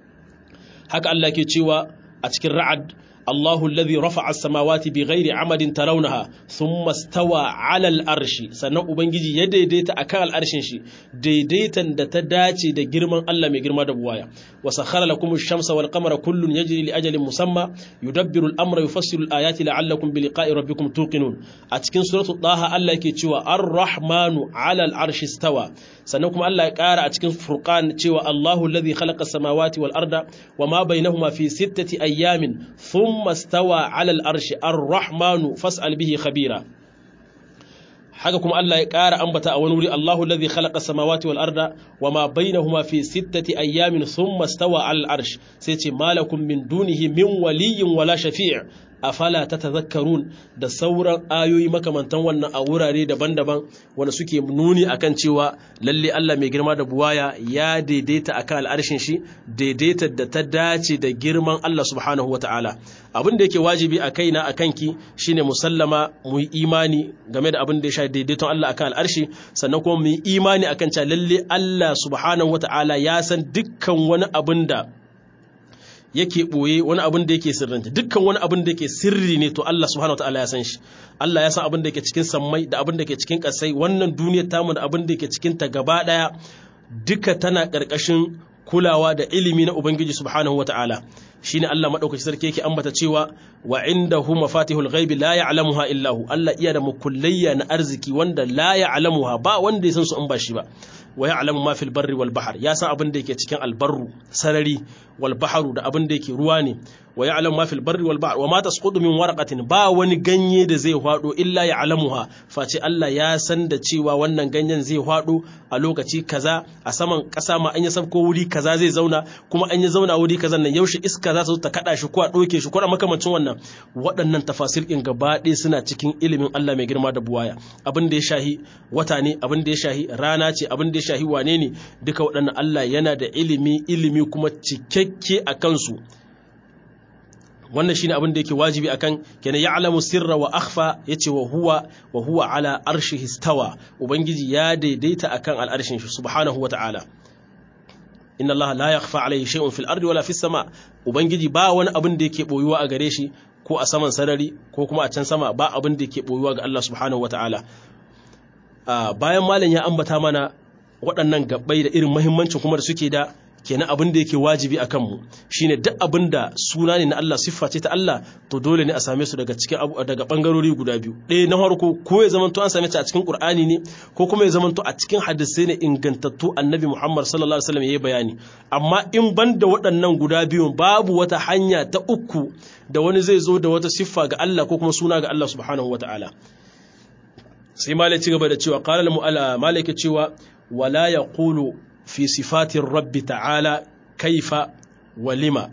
haka Allah ke cewa a cikin ra'ad الله الذي رفع السماوات بغير عمد ترونها ثم استوى على الأرش sannan ubangiji ya daidaita akan al'arshin shi daidaitan da ta dace da girman Allah mai girma da buwaya wa sakhara lakum ash-shamsa wal qamara kullun yajri li ajalin musamma yudabbiru al-amra yufassilu al-ayati la'allakum bi liqa'i rabbikum tuqinun a cikin suratul taha Allah yake cewa ar-rahmanu 'ala al-arshi istawa sannan kuma Allah ya ƙara a cikin furqan cewa Allahu alladhi khalaqa as-samawati wal arda wama bainahuma fi sittati ayyamin ثم استوى على الأرش الرحمن فاسأل به خبيرا haka kuma Allah ya ƙara ambata a wani wuri Allahu alladhi khalaqa samawati wal arda wama bainahuma fi sittati ayyamin thumma stawa al arsh sai ce malakum min dunihi min waliyyin wala shafi' afala tatadhakkarun da sauran ayoyi makamantan wannan a wurare daban-daban wanda suke nuni akan cewa lalle Allah mai girma da buwaya ya daidaita akan al'arshin shi daidaita da ta dace da girman Allah subhanahu wataala abin da yake wajibi a kaina a kanki shine musallama mu yi imani game da abin da ya sha daidaiton Allah akan al'arshi sannan kuma mu yi imani akan cewa lalle Allah subhanahu wataala ya san dukkan wani abin da yake ɓoye wani abin da yake sirranta dukkan wani abin da yake sirri ne to Allah subhanahu wataala ya san shi Allah ya san abin da yake cikin sammai da abin da yake cikin ƙasai wannan duniyar tamu da abin da yake cikin ta gaba ɗaya duka tana ƙarƙashin kulawa da ilimi na Ubangiji subhanahu wataala shine Allah madaukaki sarki yake ambata cewa wa indahu mafatihul ghaibi la ya'lamuha illa hu Allah iya da mukullayya na arziki wanda la ya'lamuha ba wanda ya san su in ba shi ba wa ya'lamu ma fil barri wal bahr ya san abin da yake cikin albarru sarari wal bahru da abin da yake ruwa ne wa ya'lamu ma fil barri wal bahr wa ma tasqutu min waraqatin ba wani ganye da zai hwado illa ya'lamuha face Allah ya san da cewa wannan ganyen zai hwado a lokaci kaza a saman kasa ma an yi sabko wuri kaza zai zauna kuma an yi zauna wuri kaza nan yaushe iska za ta zo ta kada shi ko a doke shi ko a makamancin wannan waɗannan tafasir din gaba ɗaya suna cikin ilimin Allah mai girma da buwaya abin da ya shahi wata ne abin da ya shahi rana ce abin da ya shahi wane ne duka waɗannan Allah yana da ilimi ilimi kuma cikakke a kansu wannan shine abin da yake wajibi akan kenan ya'lamu sirra wa akhfa yace wa huwa wa huwa ala arshihi stawa ubangiji ya daidaita akan al'arshin shi subhanahu wa ta'ala inna allaha la yakhfa alayhi shay'un fil ardi wala fis sama ubangiji ba wani abin da yake boyuwa a gare shi ko a saman sarari ko kuma a can sama ba abin da yake boyuwa ga Allah subhanahu wa ta'ala bayan malam ya ambata mana waɗannan gabbai da irin muhimmancin kuma da suke da kenan abin da yake wajibi a kanmu shine duk abin da suna ne na Allah siffa ce ta Allah to dole ne a same su daga cikin daga bangarori guda biyu ɗaya na farko ko ya zamanto an same ta a cikin Qur'ani ne ko kuma ya zamanto a cikin hadisai ne ingantattu Annabi Muhammad sallallahu alaihi wasallam yayi bayani amma in banda waɗannan guda biyun babu wata hanya ta uku da wani zai zo da wata siffa ga Allah ko kuma suna ga Allah subhanahu wataala sai malai ci gaba da cewa qala al-mu'alla malai ke cewa wala yaqulu في صفات الرب تعالى كيف ولما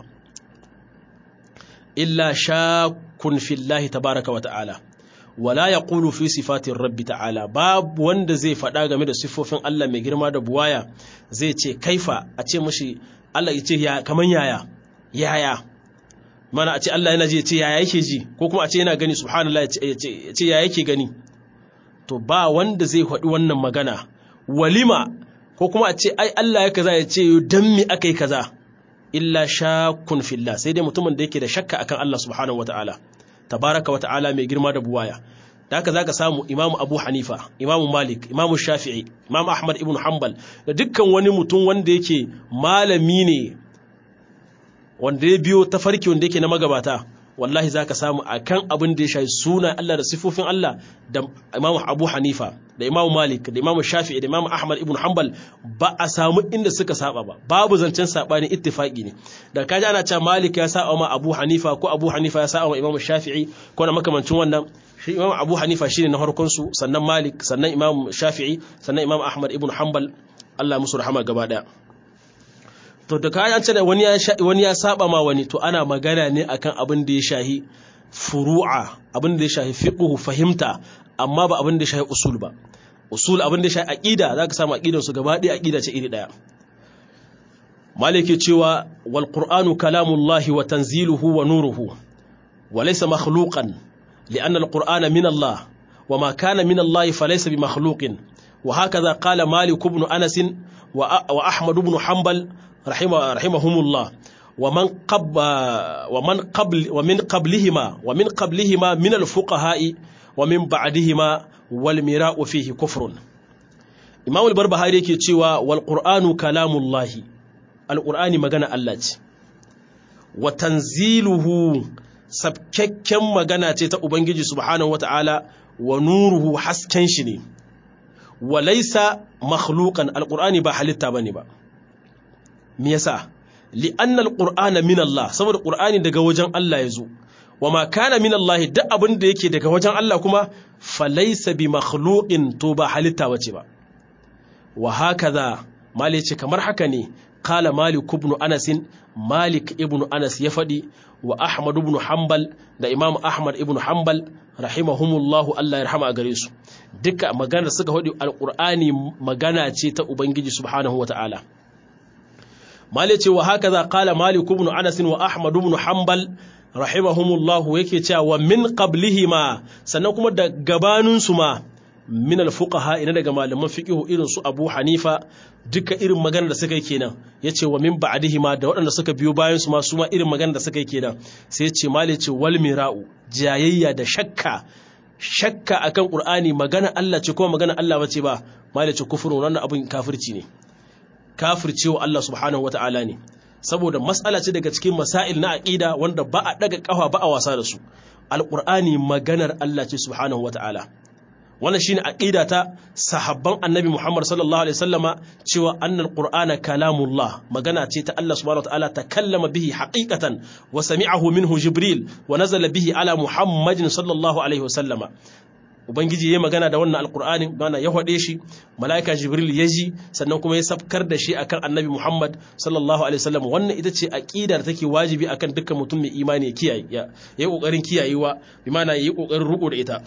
إلا شاك في الله تبارك وتعالى ولا يقول في صفات الرب تعالى باب wanda zai faɗa game da siffofin Allah mai girma da buwaya zai ce kaifa a ce mashi Allah ya ce ya kaman yaya yaya mana a ce Allah yana ji ya ce yaya yake ji ko kuma a ce yana gani subhanallah ya ce yaya yake gani to ba wanda zai faɗi wannan magana walima ko kuma a ce ai Allah ya kaza ya ce dan mi aka yi kaza illa shakun fillah sai dai mutumin da yake da shakka akan Allah subhanahu wataala tabaraka wataala mai girma da buwaya da haka zaka samu imamu abu hanifa imamu malik imamu shafi'i imamu ahmad ibn hanbal da dukkan wani mutum wanda yake malami ne wanda ya biyo tafarki wanda yake na magabata wallahi za ka samu a kan abin da ya shayi suna Allah da sifofin Allah da Imam Abu Hanifa da Imam Malik da Imam Shafi'i da Imam Ahmad ibn Hanbal ba a samu inda suka saba ba babu zancen sabani ittifaqi ne da kaji ana cewa Malik ya saba ma Abu Hanifa ko Abu Hanifa ya saba ma Imam Shafi'i ko na makamancin wannan shi Imam Abu Hanifa shine na farkon su sannan Malik sannan Imam Shafi'i sannan Imam Ahmad ibn Hanbal Allah musu rahama gaba daya to da kayan ce da wani ya wani ya saba ma wani to ana magana ne akan abin da ya shahi furu'a abin da ya shahi fiqhu fahimta amma ba abin da ya shahi usul ba usul abin da ya shahi aqida zaka samu aqidar su gaba ɗaya aqida ce iri daya malike cewa wal qur'anu kalamullahi wa tanziluhu wa nuruhu wa laysa makhluqan li'anna al qur'ana min Allah wa ma kana min Allah falaysa bi makhluqin وهكذا قال مالك بن أنس وأحمد بن حنبل رحمه رحمهم الله ومن قبل ومن قبل ومن قبلهما ومن قبلهما من الفقهاء ومن بعدهما والمراء فيه كفر Imam al-Barbahari yake cewa wal Qur'anu kalamullahi al-Qur'ani magana Allah ce wa tanziluhu sabkakken magana ce ta Ubangiji subhanahu wata'ala wa nuruhu hasken shi ne wa laisa makhluqan al-Qur'ani ba halitta bane ba me yasa li'annal qur'ana min Allah saboda qur'ani daga wajen Allah yazo wama kana min Allah duk abin da yake daga wajen Allah kuma falaysa bi makhluqin to ba halitta bace ba wa hakaza malik ce kamar haka ne qala malik ibn anas malik ibn anas ya fadi wa ahmad ibn hanbal da imam ahmad ibn hanbal rahimahumullahu Allah ya rahama a gare su duka magana suka faɗi alqur'ani magana ce ta ubangiji subhanahu wataala mali ce wa haka za kala malik ibn anas wa ahmad ibn hanbal rahimahumullah yake cewa wa min qablihima sannan kuma da gabanin su ma min al-fuqaha ina daga malaman fiqh irin su Abu Hanifa duka irin magana da suka yi kenan yace wa min ba'dihima da waɗanda suka biyo bayan su ma su ma irin magana da suka yi kenan sai yace mali ce wal mira'u jayayya da shakka shakka akan qur'ani magana Allah ce kuma magana Allah bace ba mali ce kufrun wannan abin kafirci ne kafircewa Allah subhanahu wata'ala ne saboda matsala ce daga cikin masail na aqida wanda ba a daga kafa ba a wasa da su alqur'ani maganar Allah ce subhanahu wata'ala wannan shine aqida ta sahabban annabi Muhammad sallallahu alaihi wasallama cewa annal qur'ana kalamullah magana ce ta Allah subhanahu wataala takallama bihi haqiqatan wa sami'ahu minhu jibril wa nazala bihi ala muhammadin sallallahu alaihi wasallama ubangiji ya magana da wannan alqur'ani bana ya hade shi malaika jibril ya ji sannan kuma ya sabkar da shi akan annabi Muhammad sallallahu alaihi wasallam wannan ita ce aqida da take wajibi akan dukkan mutum mai imani ya kiyaye ya yi kokarin kiyayewa bi ma'ana yi kokarin ruko da ita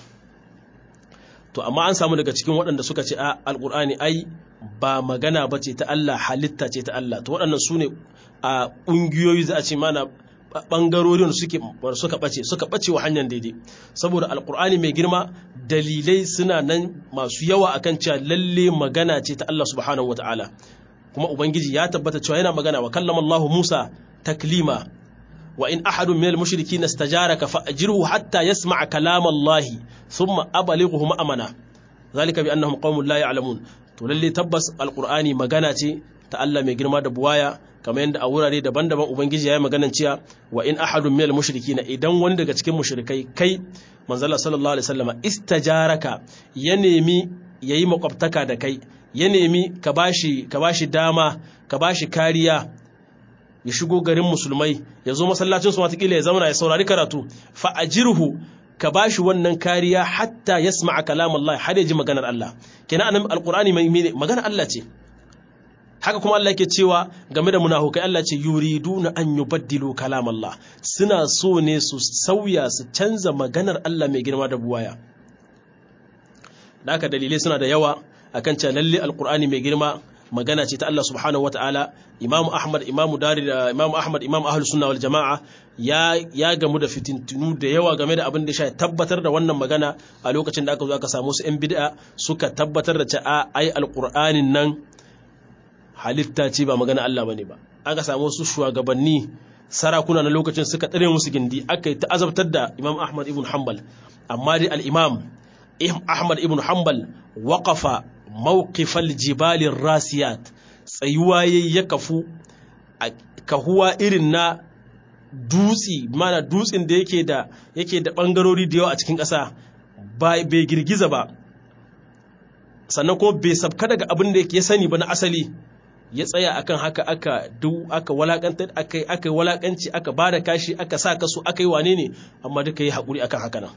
to amma an samu daga cikin waɗanda suka ce a alƙur'ani ai ba magana ba ce ta Allah halitta ce ta Allah to waɗannan su ne a ƙungiyoyi za a ce mana ɓangarorin suke suka ɓace suka ɓace wa hanyar daidai saboda alƙur'ani mai girma dalilai suna nan masu yawa akan cewa lalle magana ce ta Allah subhanahu wataala kuma ubangiji ya tabbata cewa yana magana wa kallama Allah Musa taklima وإن أحد من المشركين استجارك فأجره حتى يسمع كلام الله ثم أبلغه مأمنا ذلك بأنهم قوم لا يعلمون تولي تبس القرآن مغاناتي تألا مجرما دبوايا كما يند أورا دبان دبان أبنجي يا مغانا تيا وإن أحد من المشركين إذن وندك تكين مشركي كي منزل صلى الله عليه وسلم استجارك ينمي yayi makwabtaka da kai ya nemi ka bashi ka bashi dama ka bashi kariya ya shigo garin musulmai ya zo masallacin su watakila ya zauna ya saurari karatu fa ajirhu ka bashi wannan kariya hatta yasma'a kalam Allah har ya ji maganar Allah kenan anan alqur'ani mai maganar Allah ce haka kuma Allah yake cewa game da munafukai Allah ce yuriduna an yubaddilu kalam Allah suna so ne su sauya su canza maganar Allah mai girma da buwaya da haka dalilai suna da yawa akan cewa lalle alqur'ani mai girma magana ce ta Allah subhanahu wataala Imam Ahmad Imam Dari da Imam Ahmad Imam Ahlus Sunna wal Jama'a ya ya gamu da fitintunu da yawa game da abin da ya tabbatar da wannan magana a lokacin da aka zo aka samu su ƴan bid'a suka tabbatar da cewa ai alqur'anin nan halitta ce ba magana Allah bane ba aka samu su shugabanni sarakuna na lokacin suka tsare musu gindi aka yi ta'azabtar da Imam Ahmad ibn Hanbal amma dai al-Imam Ahmad ibn Hanbal waqafa mawqifal jibalin rasiyat tsayuwa ya kafu a kahuwa irin na dutsi mana dutsin da yake da yake da bangarori da yawa a cikin ƙasa bai girgiza ba sannan kuma bai sabka daga abin da yake sani ba na asali ya tsaya akan haka aka duk aka walakantar aka aka walakanci aka bada kashi aka sa kasu aka yi wane ne amma duka yi hakuri akan haka nan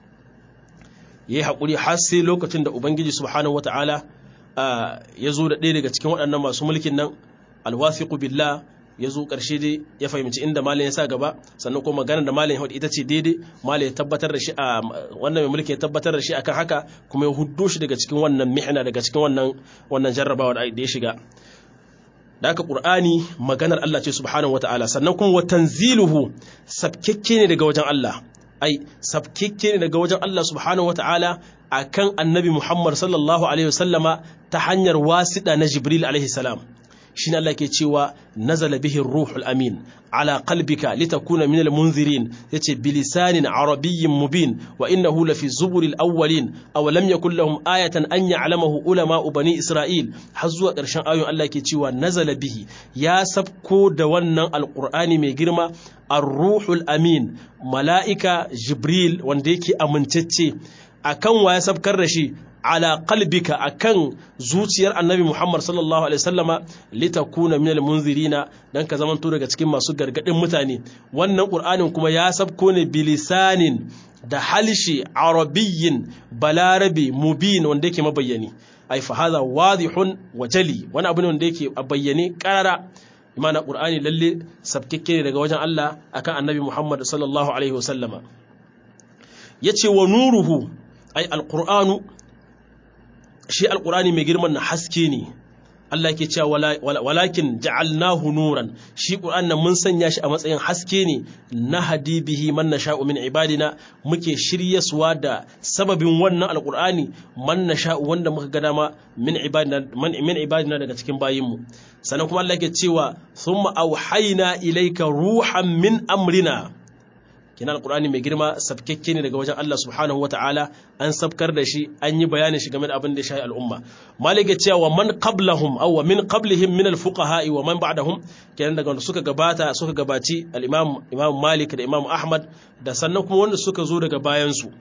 ya yi haƙuri har sai lokacin da Ubangiji Subhanahu wata'ala ya zo da ɗaya daga cikin waɗannan masu mulkin nan alwasiqu billah ya zo ƙarshe dai ya fahimci inda malam ya sa gaba sannan kuma maganar da malam ya ita ce daidai malam ya tabbatar da shi a wannan mai mulki ya tabbatar da shi akan haka kuma ya huddo shi daga cikin wannan mihna daga cikin wannan wannan jarrabawa da ya shiga da haka qur'ani maganar Allah ce subhanahu wata'ala sannan kuma wa tanziluhu sabkekke ne daga wajen Allah ai sabkikke ne daga wajen Allah subhanahu wata'ala akan annabi Muhammad sallallahu alaihi wasallama ta hanyar wasiɗa na Jibril alaihi salam shine Allah ke cewa nazala bihi ruhul amin ala qalbika litakuna minal munzirin yace bilisanin arabiyyin mubin wa innahu lafi zuburil awwalin aw lam yakul lahum ayatan an ya'lamahu ulama bani isra'il har zuwa ƙarshen ayoyin Allah ke cewa nazala bihi ya sabko da wannan alqur'ani mai girma ar-ruhul amin mala'ika jibril wanda yake amintacce akan wa ya sabkar da shi ala qalbika akan zuciyar annabi Muhammad sallallahu alaihi wasallama litakuna minal munzirina dan ka zamanto daga cikin masu gargadin mutane wannan qur'anin kuma ya sabko ne bilisanin da halshi arabiyyin balarabi mubin wanda yake mabayyani ai fa hadha wadihun wa jali wani abu ne wanda yake a bayyane karara imana qur'ani lalle sabkikke ne daga wajen Allah akan annabi Muhammad sallallahu alaihi wasallama yace wa nuruhu ai alqur'anu shi alkurani mai girman na haske ne Allah ke cewa walakin ja'alnahu nuran shi Qur'an nan mun sanya shi a matsayin haske ne na hadibihi man nasha'u min ibadina muke shiryaswa da sababin wannan alqur'ani man nasha'u wanda muka ga dama min ibadina man min ibadina daga cikin bayinmu sannan kuma Allah ke cewa thumma auhayna ilayka ruhan min amrina kina alqur'ani mai girma sabkekke ne daga wajen Allah subhanahu wataala an sabkar da shi an yi bayanin shi game da abin da ya shafi al'umma malik ya cewa man qablahum aw min qablihim min al-fuqaha wa man ba'dahum kenan daga wanda suka gabata suka gabaci al-imam imam malik da imam ahmad da sannan kuma wanda suka zo daga bayan su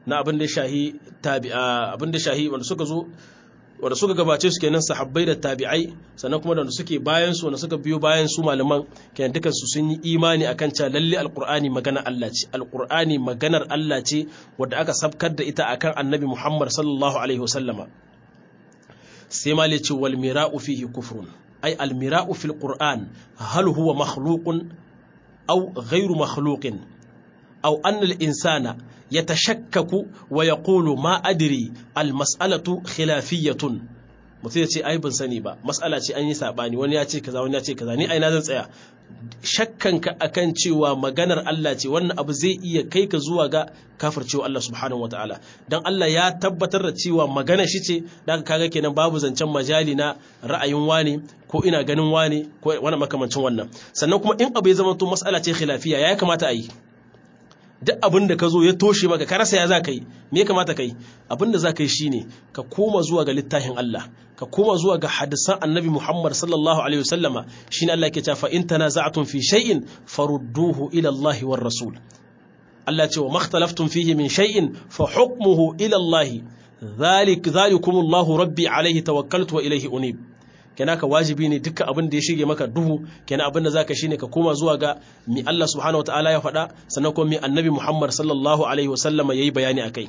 na abin da shahi tabi'a abin da shahi wanda suka zo wanda suka gabace su kenan sahabbai da tabi'ai sannan kuma da wanda suke bayan su wanda suka biyo bayan su malaman kenan dukan su sun yi imani akan cewa lalle alqur'ani magana Allah ce alqur'ani maganar Allah ce wanda aka sabkar da ita akan annabi Muhammad sallallahu alaihi wasallama sai ma ce wal mira'u fihi kufrun ay al mira'u fil qur'an hal huwa makhluqun aw ghayru makhluqin aw anna al insana yatashakkaku wa yaqulu ma adri al mas'alatu khilafiyatun mutum ya ce ai ban sani ba mas'ala ce an yi sabani wani ya ce kaza wani ya ce kaza ni ai na zan tsaya shakkanka akan cewa maganar Allah ce wannan abu zai iya kai ka zuwa ga kafircewa Allah subhanahu wataala dan Allah ya tabbatar da cewa magana shi ce dan kaga kenan babu zancen majali na ra'ayin wani ko ina ganin wani ko wani makamancin wannan sannan kuma in abu ya zama to mas'ala ce khilafiya ya kamata a yi duk abin da ka zo ya toshe maka ka rasa ya za ka yi me ya kamata ka yi abin da za ka yi shine ka koma zuwa ga littafin Allah ka koma zuwa ga hadisan annabi Muhammad sallallahu alaihi wasallama shine Allah yake cewa fa in tanaza'tum fi shay'in farudduhu ila Allah war rasul Allah ce wa makhtalaftum fihi min shay'in fa hukmuhu ila Allah dhalik dhalikumullahu rabbi alaihi tawakkaltu wa ilayhi unib kenan ka wajibi ne dukkan abin da ya shige maka duhu kenan abin da zaka shine ka koma zuwa ga mi Allah subhanahu wataala ya faɗa sannan kuma mi annabi Muhammad sallallahu alaihi wasallama yayi bayani akai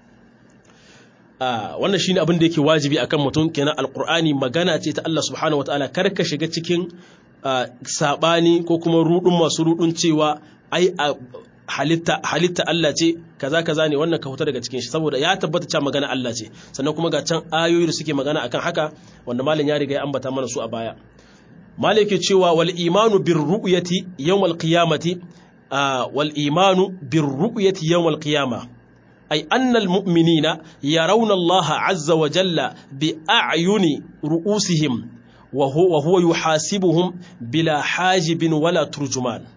a wannan shine abin da yake wajibi akan mutum kenan alqur'ani magana ce ta Allah subhanahu wataala kar ka shiga cikin sabani ko kuma rudun masu rudun cewa ai halitta halitta Allah ce kaza kaza ne wannan ka huta daga cikin shi saboda ya tabbata cewa magana Allah ce sannan kuma ga can ayoyi da suke magana akan haka wanda malam ya riga ya ambata mana su a baya malam yake cewa wal imanu bir ru'yati yawm al qiyamati wal imanu bir ru'yati yawm al qiyamah ay anna al mu'minina yarawna Allah azza wa jalla bi a'yuni ru'usihim wa huwa yuhasibuhum bila hajibin wala turjuman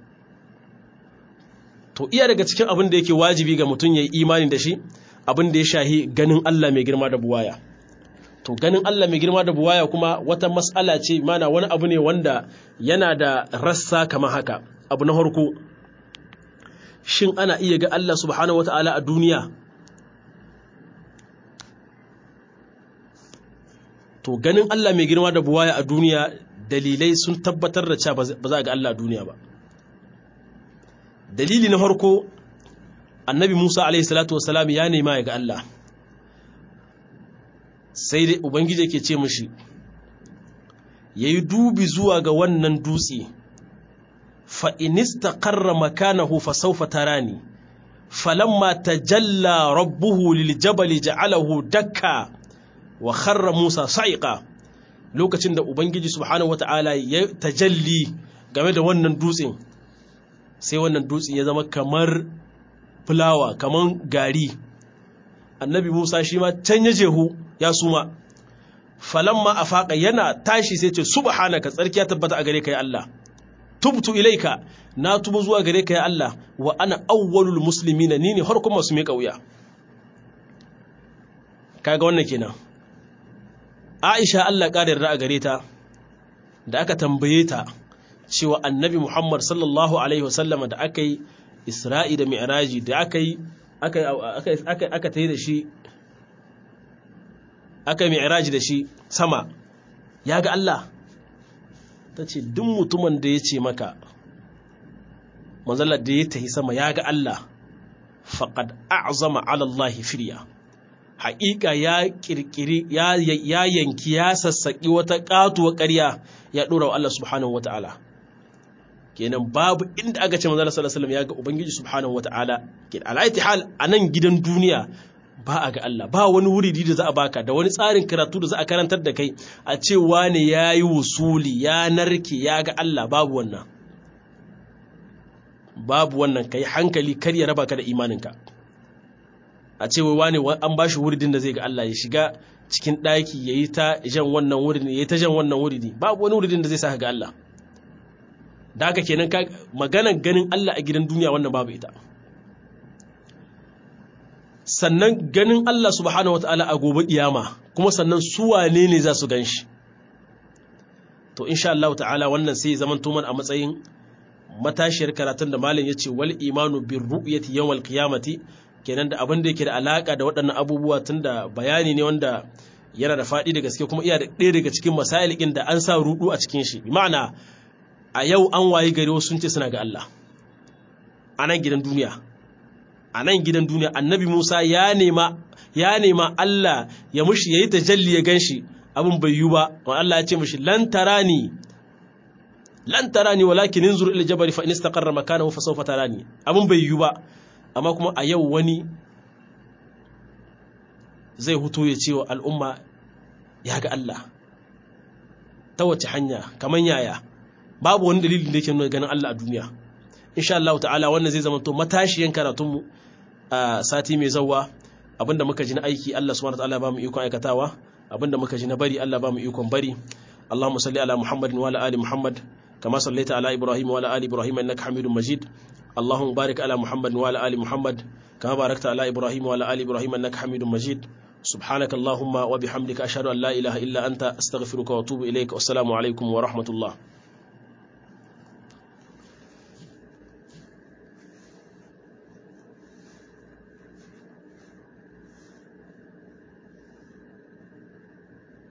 to iya daga cikin abin da yake wajibi ga mutum ya yi imani da shi abin da ya shahi ganin Allah mai girma da buwaya to ganin Allah mai girma da buwaya kuma wata mas'ala ce mana wani abu ne wanda yana da rassa kamar haka abu na harko shin ana iya ga Allah subhanahu wata'ala a duniya to ganin Allah mai girma da buwaya a duniya dalilai sun tabbatar da cewa ba za a ga Allah a duniya ba dalili na farko annabi Musa alaihi salatu wasalam ya nema ya ga Allah sai dai ubangiji yake ce mishi yayi dubi zuwa ga wannan dutse fa inistaqarra makanahu fa sawfa tarani falamma tajalla rabbuhu liljabali ja'alahu dakka wa kharra Musa sa'iqa lokacin da ubangiji subhanahu wataala ya tajalli game da wannan dutsen sai wannan dutsen ya zama kamar fulawa kamar gari annabi musa shi ma can ya jehu ya suma falamma a faƙa yana tashi sai ce subhanaka tsarki ya tabbata a gare ka ya Allah tubtu ilaika na tubu zuwa gare ka ya Allah wa ana awwalul muslimina ni ne harkun masu mai kauya kaga wannan kenan Aisha Allah ƙara yarda a gare ta da aka tambaye ta cewa annabi Muhammad sallallahu Alaihi wasallama da aka yi Isra'i da Mi'raji da aka yi aka ta yi da shi aka yi Mi'raji da shi sama ya ga Allah ta ce duk mutumin da ya ce maka manzala da ya tahi sama ya ga Allah faƙad a'zama alallahi firya haƙiƙa ya ƙirƙiri ya yanki ya sassaƙi wata ƙatuwa ƙarya ya ɗora wa Allah subhanahu wa ta'ala kenan babu inda aka ce manzala sallallahu ya ga ubangiji subhanahu wa ta'ala ke alaiti hal a nan gidan duniya ba a ga Allah ba wani wuridi da za a baka da wani tsarin karatu da za a karantar da kai a ce wane ya yi wusuli ya narke ya ga Allah babu wannan babu wannan kai hankali kar ya raba ka da imaninka a ce wai wane an ba shi wuridin da zai ga Allah ya shiga cikin ɗaki ya yi ta jan wannan wuridin ya yi ta jan wannan wuridi babu wani wuridin da zai sa ga Allah da haka kenan ka maganan ganin Allah a gidan duniya wannan babu ita sannan ganin Allah subhanahu wataala a gobe kiyama kuma sannan su wane ne za su gan shi to insha Allah ta'ala wannan sai zaman tuman a matsayin matashiyar karatun da malam yace wal imanu bir ru'yati yawmal qiyamati kenan da abin da yake da alaka da waɗannan abubuwa tunda bayani ne wanda yana da faɗi da gaske kuma iya da ɗaya daga cikin masalikin da an sa rudu a cikin shi ma'ana a yau an wayi gari wasu sun ce suna ga Allah a nan gidan duniya a nan gidan duniya annabi Musa ya nema ya nema Allah ya mushi yayi tajalli ya ganshi abin bai yi ba wa Allah ya ce mushi lan tarani lan tarani walakin inzur ila jabal fa in istaqarra makanahu fa sawfa tarani abin bai yi ba amma kuma a yau wani zai huto ya ce wa al'umma ya ga Allah ta wace hanya kamar yaya babu wani dalilin da yake nuna ganin Allah a duniya insha Allah ta'ala wannan zai zama to matashiyan karatunmu a sati mai zawa abinda muka ji na aiki Allah subhanahu wa ta'ala ba mu ikon aikatawa abinda muka ji na bari Allah ba mu ikon bari Allahumma salli ala Muhammadin wa ala ali Muhammad kama sallaita ala Ibrahim wa ala ali Ibrahim innaka Hamidum Majid اللهم بارك على محمد وعلى آل محمد كما باركت على إبراهيم وعلى آل إبراهيم إنك حميد مجيد سبحانك اللهم وبحمدك أشهد أن لا إله إلا أنت أستغفرك وأتوب إليك والسلام عليكم ورحمة الله